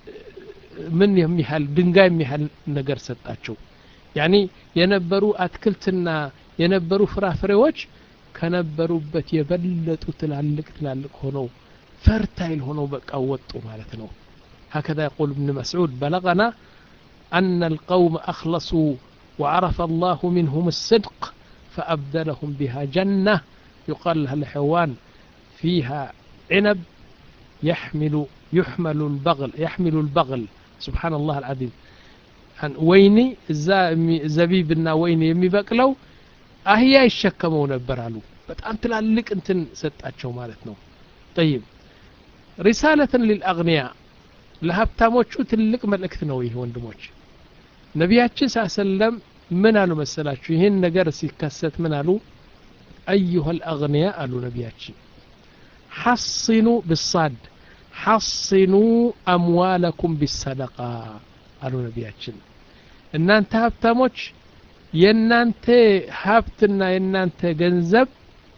S2: ምን የሚያህል ድንጋይ የሚያህል ነገር ሰጣቸው ያኒ የነበሩ አትክልትና የነበሩ ፍራፍሬዎች ከነበሩበት የበለጡ ትላልቅ ትላልቅ ሆነው ፈርታይል ሆነው በቃ ወጡ ማለት ነው هكذا يقول ابن مسعود بلغنا أن القوم أخلصوا وعرف الله منهم الصدق فأبدلهم بها جنة يقال لها الحيوان فيها عنب يحمل يحمل البغل يحمل البغل سبحان الله العظيم ወይኒ እዛ ዘቢብና ወይኒ የሚበቅለው አህያ ይሸከመው ነበር አሉ በጣም ትላልቅ እንትን ሰጣቸው ማለት ነው ጠይብ ሪሳለትን ሊልአግንያ ለሀብታሞቹ ትልቅ መልእክት ነው ይህ ወንድሞች ነቢያችን ሳ ሰለም ምን አሉ መሰላችሁ ይህን ነገር ሲከሰት ምን አሉ አዩሃ ልአግንያ አሉ ነቢያችን ሐስኑ ብሳድ ሐስኑ አምዋለኩም ቢሰደቃ አሉ ነቢያችን እናንተ ሀብታሞች የእናንተ ሀብትና የእናንተ ገንዘብ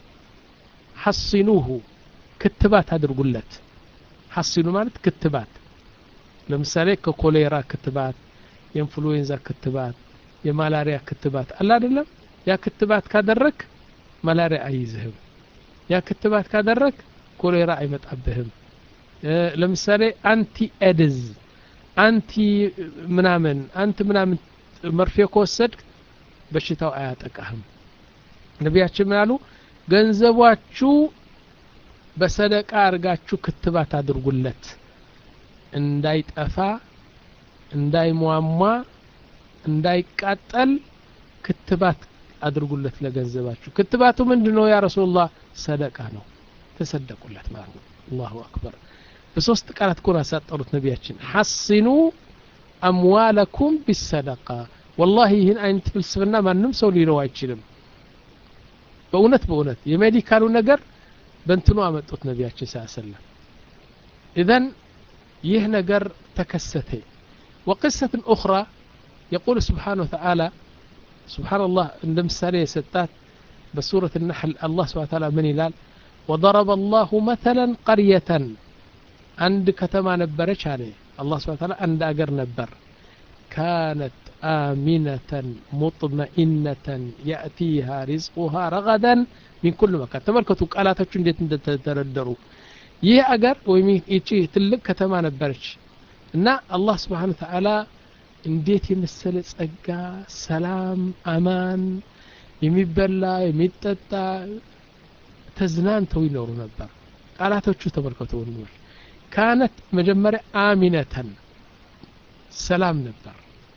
S2: ሐሲኑሁ ክትባት አድርጉለት ሐሲኑ ማለት ክትባት ለምሳሌ ከኮሌራ ክትባት የኢንፍሉዌንዛ ክትባት የማላሪያ ክትባት አለ አይደለም ያ ክትባት ካደረግ ማላሪያ አይይዝህም ያ ክትባት ካደረግ ኮሌራ አይመጣብህም ለምሳሌ አንቲ ኤድዝ አንቲ ምናምን አንቲ ምናምን መርፌ ከወሰድክ በሽታው አያጠቃህም ነቢያችን ምን አሉ ገንዘባችሁ በሰደቃ አድርጋችሁ ክትባት አድርጉለት እንዳይጠፋ እንዳይሟሟ እንዳይቃጠል ክትባት አድርጉለት ለገንዘባችሁ ክትባቱ ምንድን ነው ያ ረሱላህ ሰደቃ ነው ተሰደቁለት ማለት ነው አላሁ አክበር በሶስት ቃላት ኮን ያሳጠሩት ነቢያችን ሐሲኑ አምዋለኩም ቢሰደቃ ወላሂ ይህን አይነት ፍልስፍና ማንም ሰው ሊለው አይችልም በእውነት በእውነት የሜዲካሉ ነገር በእንትኑ አመጡት ነቢያችን ስ ሰለም ኢዘን ይህ ነገር ተከሰተ وقصة أخرى يقول سبحانه وتعالى سبحان الله عند مثال يسطات بسورة النحل الله سبحانه وتعالى من يلال وضرب الله مثلا قرية عند كتما نبرش عليه الله سبحانه وتعالى عند أجر نبر كانت آمنة مطمئنة يأتيها رزقها رغدا من كل مكان تملكتوا قالاتك እንዴት እንደተደረደሩ ይህ አገር ወይም ይቺ ትልቅ ከተማ ነበረች እና አላህ ስብሓን ተዓላ እንዴት የመሰለ ጸጋ ሰላም አማን የሚበላ የሚጠጣ ተዝናንተው ይኖሩ ነበር ቃላቶቹ ተመልከቱ ወንድሞች ካነት መጀመሪያ አሚነተን ሰላም ነበር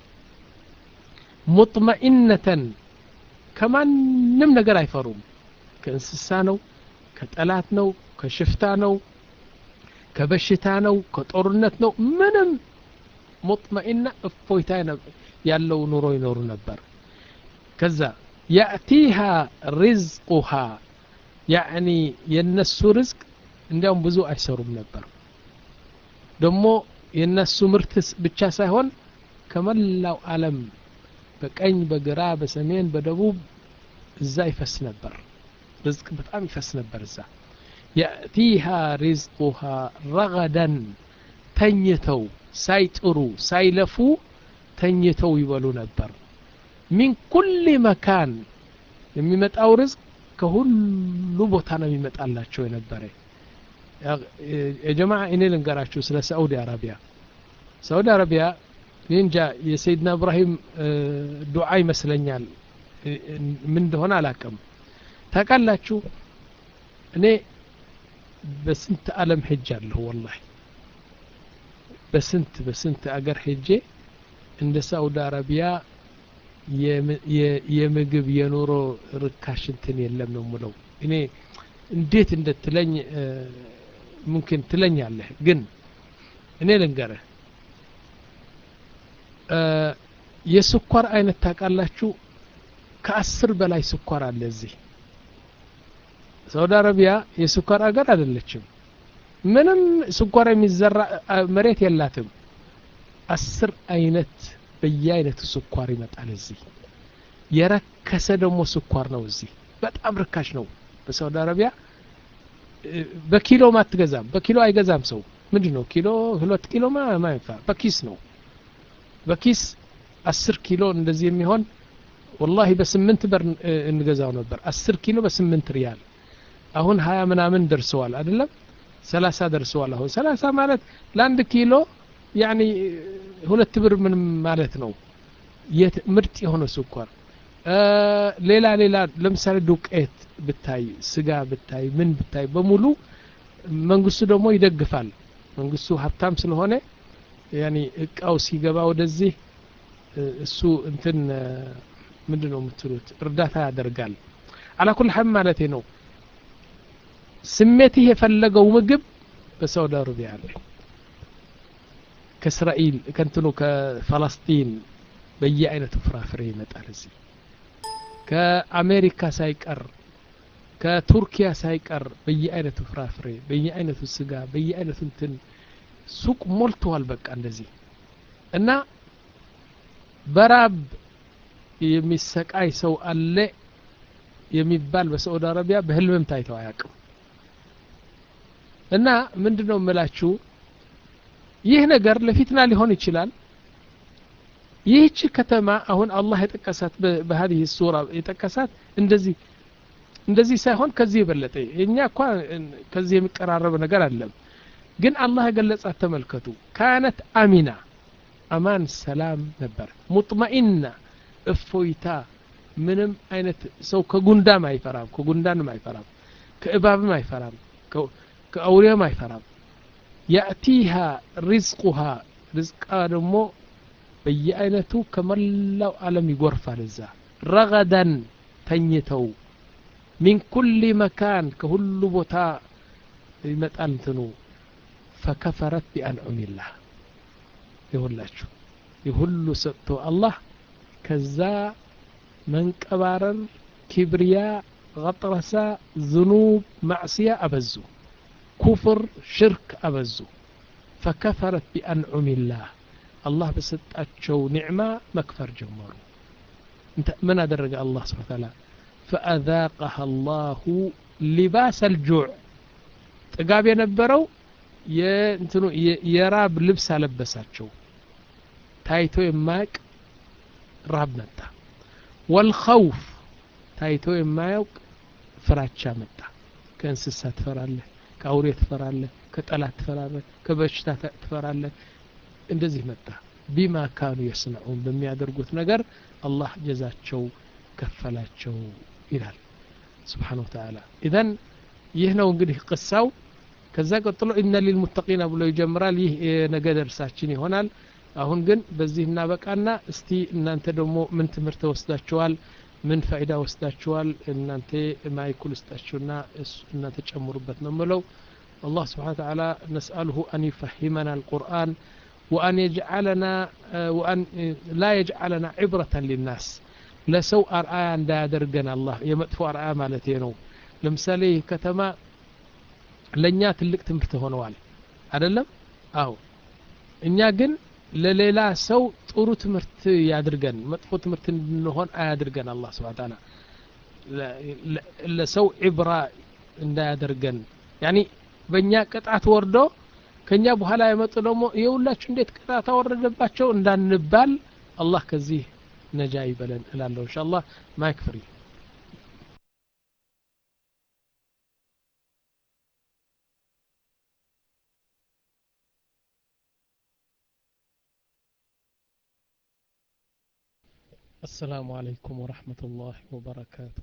S2: ሙጥመኢነተን ከማንም ነገር አይፈሩም ከእንስሳ ነው ከጠላት ነው ከሽፍታ ነው ከበሽታ ነው ከጦርነት ነው ምንም ሙጥመኢና እፎይታ ያለው ኑሮ ይኖሩ ነበር ከዛ ያእቲሃ ሪዝቁሃ ያዕኒ የነሱ ርዝቅ እንዲያውም ብዙ አይሰሩም ነበር ደግሞ የነሱ ምርት ብቻ ሳይሆን ከመላው ዓለም በቀኝ በግራ በሰሜን በደቡብ እዛ ይፈስ ነበር ርዝቅ በጣም ይፈስ ነበር እዛ የእቲሃ ሪዝቁሃ ረገደን ተኝተው ሳይጥሩ ሳይለፉ ተኝተው ይበሉ ነበር ሚን ኩል መካን የሚመጣው ርዝቅ ከሁሉ ቦታ ነው የሚመጣላቸው የነበረ የጀማ እኔ ልንገራችሁ ስለ ሳዑዲ አረቢያ ሳዑዲ አረቢያ እንጃ የሰይድና እብራሂም ዱዓ ይመስለኛል ምን እንደሆነ አላቅም ታውቃላችሁ እኔ በስንት አለም ሄጅ አለሁ ወላሂ በስንት በስንት አገር ሄጄ እንደ ሳዑዲ አረቢያ የምግብ የኑሮ ርካሽ እንትን የለም ነው ምለው እኔ እንዴት እንደትለኝ ሙምኪን ትለኛለህ ግን እኔ ልንገርህ የስኳር አይነት ታውቃላችሁ ከአስር በላይ ስኳር አለ እዚህ ሳውዲ አረቢያ የስኳር አገር አይደለችም ምንም ስኳር የሚዘራ መሬት የላትም አስር አይነት በየአይነቱ ስኳር ይመጣል እዚህ የረከሰ ደግሞ ስኳር ነው እዚህ በጣም ርካሽ ነው በሳውዲ አረቢያ በኪሎ አትገዛም በኪሎ አይገዛም ሰው ምንድን ነው ኪሎ ሁለት ኪሎ ማይንፋ በኪስ ነው በኪስ አስር ኪሎ እንደዚህ የሚሆን ወላሂ በስምንት በር እንገዛው ነበር አስር ኪሎ በስምንት ሪያል አሁን ሀያ ምናምን ደርሰዋል አይደለም ሰላሳ ደርሰዋል አሁን ሰላሳ ማለት ለአንድ ኪሎ ያኒ ሁለት ብር ምንም ማለት ነው ምርጥ የሆነ ስኳር ሌላ ሌላ ለምሳሌ ዱቄት ብታይ ስጋ ብታይ ምን ብታይ በሙሉ መንግስቱ ደግሞ ይደግፋል መንግስቱ ሀብታም ስለሆነ ያኒ እቃው ሲገባ ወደዚህ እሱ እንትን ምንድን ነው የምትሉት እርዳታ ያደርጋል አላኩል ሐም ማለት ነው ስሜትህ የፈለገው ምግብ በሳውዲ አረቢያ አለ ከእስራኤል ከንትኑ ከፈለስጢን በየአይነቱ ፍራፍሬ ይመጣል እዚህ ከአሜሪካ ሳይቀር ከቱርኪያ ሳይቀር በየአይነቱ ፍራፍሬ በየአይነቱ ስጋ በየአይነቱ እንትን ሱቅ ሞልተዋል በቃ እንደዚህ እና በራብ የሚሰቃይ ሰው አለ የሚባል በሳዑዲ አረቢያ በህልምም ታይተው አያውቅም እና ምንድን ነው የምላችሁ ይህ ነገር ለፊትና ሊሆን ይችላል ይህች ከተማ አሁን አላህ የጠቀሳት በሀዲህ ሱራ የጠቀሳት እንደዚህ እንደዚህ ሳይሆን ከዚህ የበለጠ እኛ እኳ ከዚህ የሚቀራረብ ነገር አለም ግን አላህ የገለጻት ተመልከቱ ካነት አሚና አማን ሰላም ነበር ሙጥመኢና እፎይታ ምንም አይነት ሰው ከጉንዳም አይፈራም ከጉንዳንም አይፈራም ከእባብም አይፈራም ከአውሬም አይፈራም ያእቲሃ ሪዝቁሃ ርዝቃ ደግሞ በየአይነቱ ከመላው ዓለም ይጎርፋል እዛ ረገደን ተኝተው ሚን ኩል መካን ከሁሉ ቦታ ይመጣል እንትኑ ፈከፈረት ቢአንዑሚላህ ይሁላችሁ የሁሉ ሰጥቶ አላህ ከዛ መንቀባረር ኪብርያ غطرሳ ዝኑብ ማዕስያ አበዙ ኩፍር ሽርክ አበዙ ፈከፈረት ቢአንዑሚላህ አላህ በሰጣቸው ኒዕማ መክፈር ጀመሩ ምን አደረገ አላህ ስብሓ ታላ ፈአዛቀሃ አላሁ ሊባስ አልጁዕ ጥጋብ የነበረው የእንትኑ የራብ ልብስ አለበሳቸው ታይቶ የማያውቅ ራብ መጣ ወልኸውፍ ታይቶ የማያውቅ ፍራቻ መጣ ከእንስሳ ትፈራለህ ከአውሬ ትፈራለህ ከጠላት ትፈራለህ ከበሽታ ትፈራለህ እንደዚህ መጣ ቢማ ካኑ የስነዑን በሚያደርጉት ነገር አላህ ጀዛቸው ከፈላቸው ይላል ስብሓን ወተላ ኢዘን ይህ ነው እንግዲህ ቅሳው ከዛ ቀጥሎ ኢነ ሊልሙተቂና ብሎ ይጀምራል ይህ የነገ ደርሳችን ይሆናል አሁን ግን በዚህ እናበቃና እስቲ እናንተ ደግሞ ምን ትምህርት ወስዳችኋል ምን ፋይዳ ወስዳችኋል እናንተ ማይኩል ውስጣችሁና እናንተ ጨምሩበት ነው ምለው الله سبحانه وتعالى نسأله أن يفهمنا القرآن وأن يجعلنا وأن لا يجعلنا عبرة للناس ለሰው አርአያ እንዳያደርገን አላህ የመጥፎ አርአያ ማለት ነው ለምሳሌ ከተማ ለእኛ ትልቅ ትምህርት ሆነዋል አደለም አዎ እኛ ግን ለሌላ ሰው ጥሩ ትምህርት ያድርገን መጥፎ ትምህርት እንድንሆን አያድርገን አላህ ስብሓ ታላ ለሰው ዕብራ እንዳያደርገን ያኒ በእኛ ቅጣት ወርዶ ከኛ በኋላ የመጡ ደግሞ የሁላችሁ እንዴት ቅጣት አወረደባቸው እንዳንባል አላህ ከዚህ ነጃ ይበለን እላለሁ እንሻ አላህ ማይክ ፍሪ السلام عليكم ورحمة الله وبركاته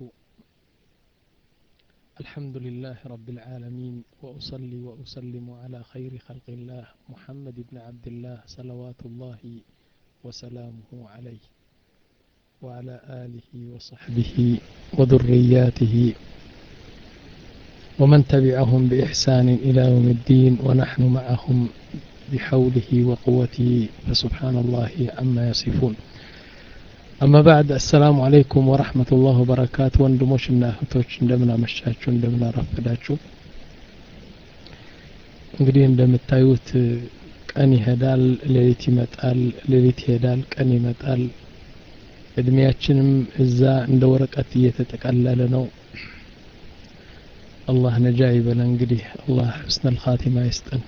S2: الحمد لله رب العالمين وأصلي وأسلم على خير خلق الله محمد بن عبد الله صلوات الله وسلامه عليه وعلى آله وصحبه وذرياته ومن تبعهم بإحسان إلى يوم الدين ونحن معهم بحوله وقوته فسبحان الله عما يصفون أما بعد السلام عليكم ورحمة الله وبركاته ወንድሞች እና እህቶች እንደምን አመሻችሁ እንደምን አረፈዳችሁ እንግዲህ እንደምታዩት ቀን ይሄዳል ሌሊት ይመጣል ሌሊት ይሄዳል ቀን ይመጣል እድሜያችንም እዛ እንደ ወረቀት እየተጠቀለለ ነው አላህ ነጃ ይበለ እንግዲህ አላህ ሕስነል ኻቲማ ይስጠን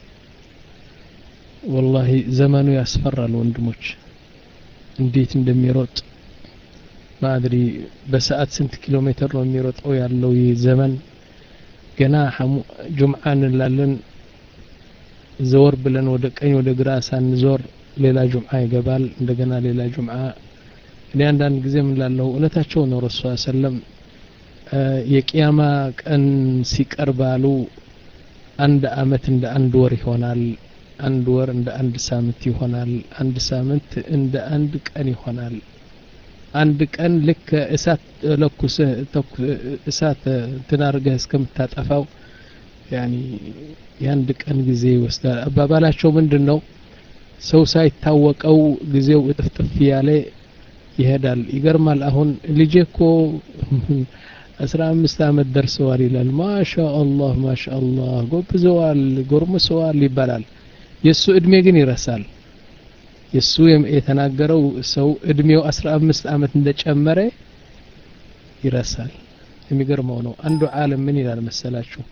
S2: ወላሂ ዘመኑ ያስፈራል ወንድሞች እንዴት እንደሚሮጥ ማድሪ በሰዓት ስንት ኪሎ ሜትር ነው የሚሮጠው ያለው ይህ ዘመን ገና ጁምዓ እንላለን ዘወር ብለን ወደ ቀኝ ወደ ግራ ሳንዞር ሌላ ጁምዓ ይገባል እንደገና ሌላ ጁምዓ እኔ አንዳንድ ጊዜ ምን ላለሁ እውነታቸው ነው ረሱ ሰለም የቅያማ ቀን ሲቀርባሉ አንድ አመት እንደ አንድ ወር ይሆናል አንድ ወር እንደ አንድ ሳምንት ይሆናል አንድ ሳምንት እንደ አንድ ቀን ይሆናል አንድ ቀን ልክ እሳት ለኩስህ እሳት እንትን አድርገህ እስከምታጠፋው ያኒ የአንድ ቀን ጊዜ ይወስዳል አባባላቸው ምንድን ነው ሰው ሳይታወቀው ጊዜው እጥፍጥፍ ያለ ይሄዳል ይገርማል አሁን ልጄ እኮ አስራ አምስት አመት ደርሰዋል ይላል ማሻ አላህ ማሻ አላህ ጎብዘዋል ጎርምሰዋል ይባላል የእሱ እድሜ ግን ይረሳል የእሱ የተናገረው ሰው እድሜው አስራ አምስት አመት እንደጨመረ ይረሳል የሚገርመው ነው አንዱ ዓለም ምን ይላል መሰላችሁ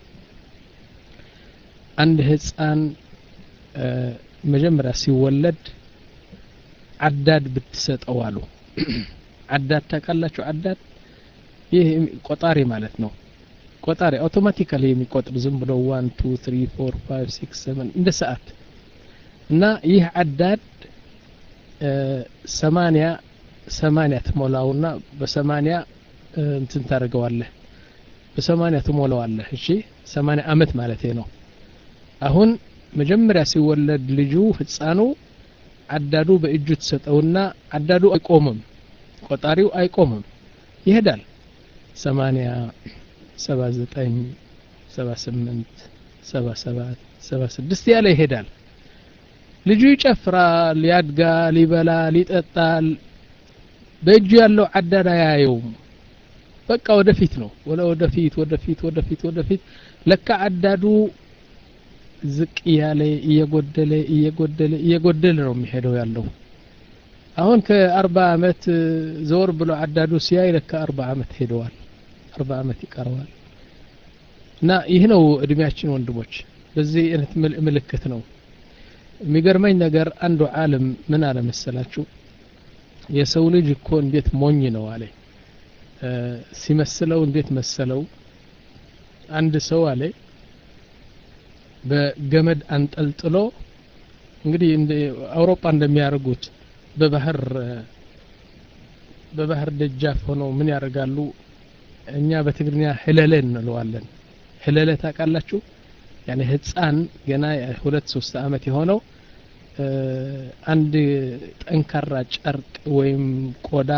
S2: አንድ ህፃን መጀመሪያ ሲወለድ አዳድ ብትሰጠው አሉ አዳድ ታውቃላችሁ አዳድ ይህ ቆጣሪ ማለት ነው ቆጣሪ አውቶማቲካሊ የሚቆጥር ዝም ብሎ ዋን ቱ ትሪ ፎር ፋይቭ ሲክስ ሰቨን እንደ ሰዓት እና ይህ አዳድ ሰማንያ ሰማንያ ትሞላውና በሰማንያ እንትን ታደርገዋለህ በሰማንያ ትሞላዋለህ እሺ ሰማንያ አመት ማለት ነው አሁን መጀመሪያ ሲወለድ ልጁ ህፃኑ አዳዱ በእጁ ትሰጠውና አዳዱ አይቆምም ቆጣሪው አይቆምም ይሄዳል ሰማንያ ሰባ ዘጠኝ ሰባ ስምንት ሰባ ሰባት ሰባ ስድስት ያለ ይሄዳል ልጁ ይጨፍራል ያድጋል ይበላል ይጠጣል በእጁ ያለው አዳድ አያየውም በቃ ወደፊት ነው ወደ ወደፊት ወደፊት ወደፊት ወደፊት ለካ አዳዱ ዝቅ እያለ እየጎደለ እየጎደለ እየጎደለ ነው የሚሄደው ያለው አሁን ከአርባ አመት ዘወር ብሎ አዳዱ ሲያይ ለካ አርባ አመት ሄደዋል አርባ አመት ይቀረዋል እና ይህ ነው እድሜያችን ወንድሞች በዚህ አይነት ምልክት ነው የሚገርመኝ ነገር አንዱ ዓለም ምን አለ መሰላችሁ የሰው ልጅ እኮ እንዴት ሞኝ ነው አለ ሲመስለው እንዴት መሰለው አንድ ሰው አለ በገመድ አንጠልጥሎ እንግዲህ አውሮፓ እንደሚያደርጉት በባህር በባህር ደጃፍ ሆነው ምን ያደርጋሉ እኛ በትግርኛ ህለለ እንለዋለን ህለለ ታውቃላችሁ ያኔ ህፃን ገና ሁለት ሶስት አመት የሆነው አንድ ጠንካራ ጨርቅ ወይም ቆዳ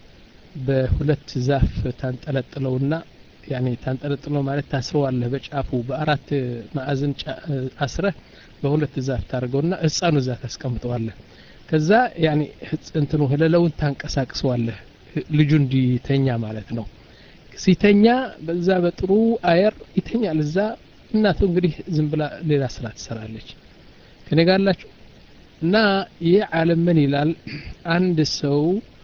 S2: በሁለት ዛፍ ታንጠለጥለውና ያኔ ታንጠለጥለው ማለት ታስረዋለህ በጫፉ በአራት ማዕዘን አስረህ በሁለት ዛፍ ታደርገውና ህፃኑ እዛ ታስቀምጠዋለህ ከዛ ያኔ እንትኑ ህለለውን ታንቀሳቅሰዋለህ ልጁ እንዲተኛ ማለት ነው ሲተኛ በዛ በጥሩ አየር ይተኛል እዛ እናቱ እንግዲህ ዝም ብላ ሌላ ስራ ትሰራለች ከኔ ጋር አላችሁ እና ይህ ዓለም ምን ይላል አንድ ሰው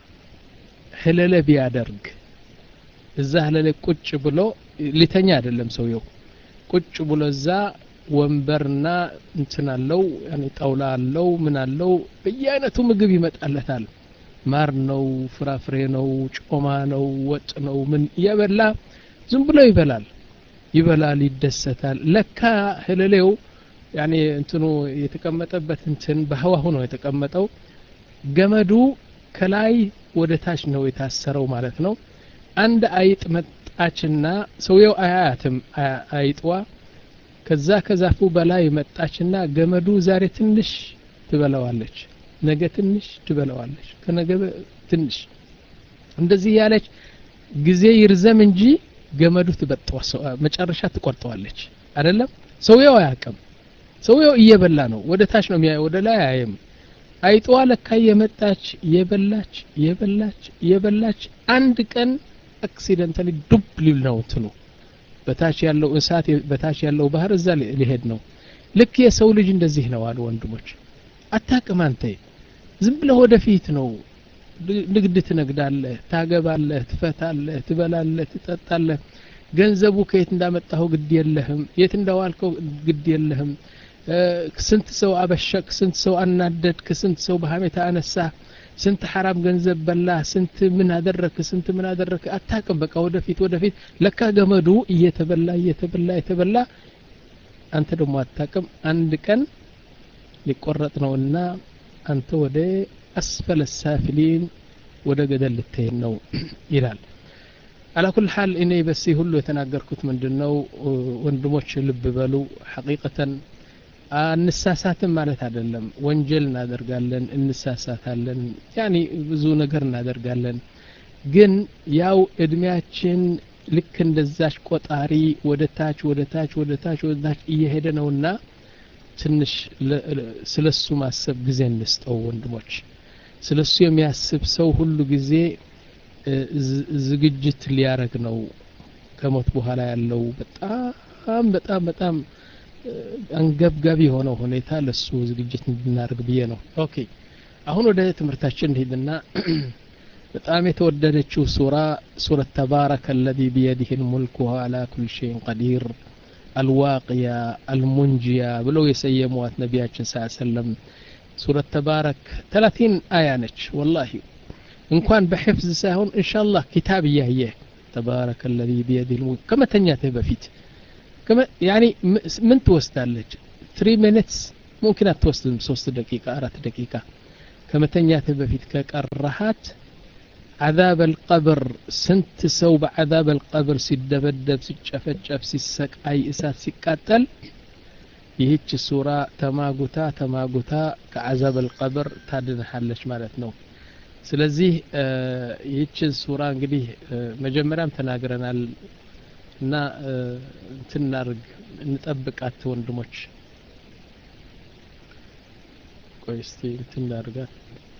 S2: ህለለ ቢያደርግ እዛ ህለለ ቁጭ ብሎ ሊተኛ አይደለም ሰውየው ቁጭ ብሎ እዛ ወንበርና እንትን አለው ያኔ ጣውላ አለው ምን አለው በየአይነቱ ምግብ ይመጣለታል ማር ነው ፍራፍሬ ነው ጮማ ነው ወጥ ነው ምን እየበላ ዝም ብሎ ይበላል ይበላል ይደሰታል ለካ ህልሌው ያኔ እንትኑ የተቀመጠበት እንትን በህዋሁ ነው የተቀመጠው ገመዱ ከላይ ወደ ታች ነው የታሰረው ማለት ነው አንድ አይጥ መጣችና ሰውየው አያያትም አይጥዋ ከዛ ከዛፉ በላይ መጣችና ገመዱ ዛሬ ትንሽ ትበላዋለች ነገ ትንሽ ትበላዋለች ከነገ ትንሽ እንደዚህ ያለች ጊዜ ይርዘም እንጂ ገመዱ ትበጠዋ መጨረሻ ትቆርጠዋለች አይደለም ሰውየው አያውቅም ሰውየው እየበላ ነው ወደ ታች ነው የሚያየው ወደ ላይ አያይም አይጧ ለካ የመጣች የበላች የበላች የበላች አንድ ቀን አክሲደንታሊ ዱብ ሊል ነው እንትኑ በታች ያለው እሳት በታች ያለው ባህር እዛ ሊሄድ ነው ልክ የሰው ልጅ እንደዚህ ነው አሉ ወንድሞች አታቅም አንተ ዝም ብለህ ወደፊት ነው ንግድ ትነግዳለህ ታገባለህ ትፈታለህ ትበላለህ ትጠጣለህ ገንዘቡ ከየት እንዳመጣኸው ግድ የለህም የት እንዳዋልከው ግድ የለህም ስንት ሰው አበሸቅ ስንት ሰው አናደድክ ስንት ሰው በሀሜታ አነሳ ስንት ሐራም ገንዘብ በላ ስንት ምን አደረክ ስንት ምን አደረክ አታቅም በቃ ወደፊት ወደፊት ለካ ገመዱ እየተበላ እየተበላ እየተበላ አንተ ደግሞ አታቅም አንድ ቀን ሊቆረጥ ነውና አንተ ወደ አስፈለ ሳፊሊን ወደ ገደል ልትሄድ ነው ይላል አላ ኩል ሓል እኔ በሲ ሁሉ የተናገርኩት ምንድን ነው ወንድሞች ልብ በሉ ሐቂቀተን አንሳሳትም ማለት አይደለም ወንጀል እናደርጋለን እንሳሳታለን ያኒ ብዙ ነገር እናደርጋለን ግን ያው እድሜያችን ልክ እንደዛች ቆጣሪ ወደ ታች ወደ ታች ወደ ታች ወደ ታች እየሄደ ነውና ትንሽ ስለሱ ማሰብ ጊዜ እንስጠው ወንድሞች ስለሱ የሚያስብ ሰው ሁሉ ጊዜ ዝግጅት ሊያረግ ነው ከሞት በኋላ ያለው በጣም በጣም በጣም አንገብጋቢ የሆነው ሁኔታ ለሱ ዝግጅት እንድናደርግ ብዬ ነው ኦኬ አሁን ወደ ትምህርታችን እንሂድና በጣም የተወደደችው ሱራ ሱረት ተባረከ አለዚ ቢየዲህ ልሙልክ ወሁ አላ ኩል ሸይን ቀዲር አልዋቅያ አልሙንጂያ ብለው የሰየሟት ነቢያችን ስ ሰለም ሱረት ተባረክ ተላቲን አያ ነች ወላሂ እንኳን በሕፍዝ ሳይሆን እንሻላህ ኪታብ እያየህ ተባረከ አለዚ ቢየዲህ ልሙልክ ከመተኛትህ በፊት ያኒ ምን ትወስዳለች ትሪ ሚኒትስ ሙምኪን አትወስድም ሶስት ደቂቃ አራት ደቂቃ ከመተኛትህ በፊት ከቀራሃት عذاب القبر ስንት ሰው በعذاب القبر ሲደበደብ ሲጨፈጨፍ ሲሰቃይ እሳት ሲቃጠል ይህች ሱራ ተማጉታ ተማጉታ ከعذاب القبر ታድንሃለች ማለት ነው ስለዚህ ይህችን ሱራ እንግዲህ መጀመሪያም ተናግረናል እና እንትን እናርግ እንጠብቃት ወንድሞች ቆይ እስቲ እንትን እናርጋት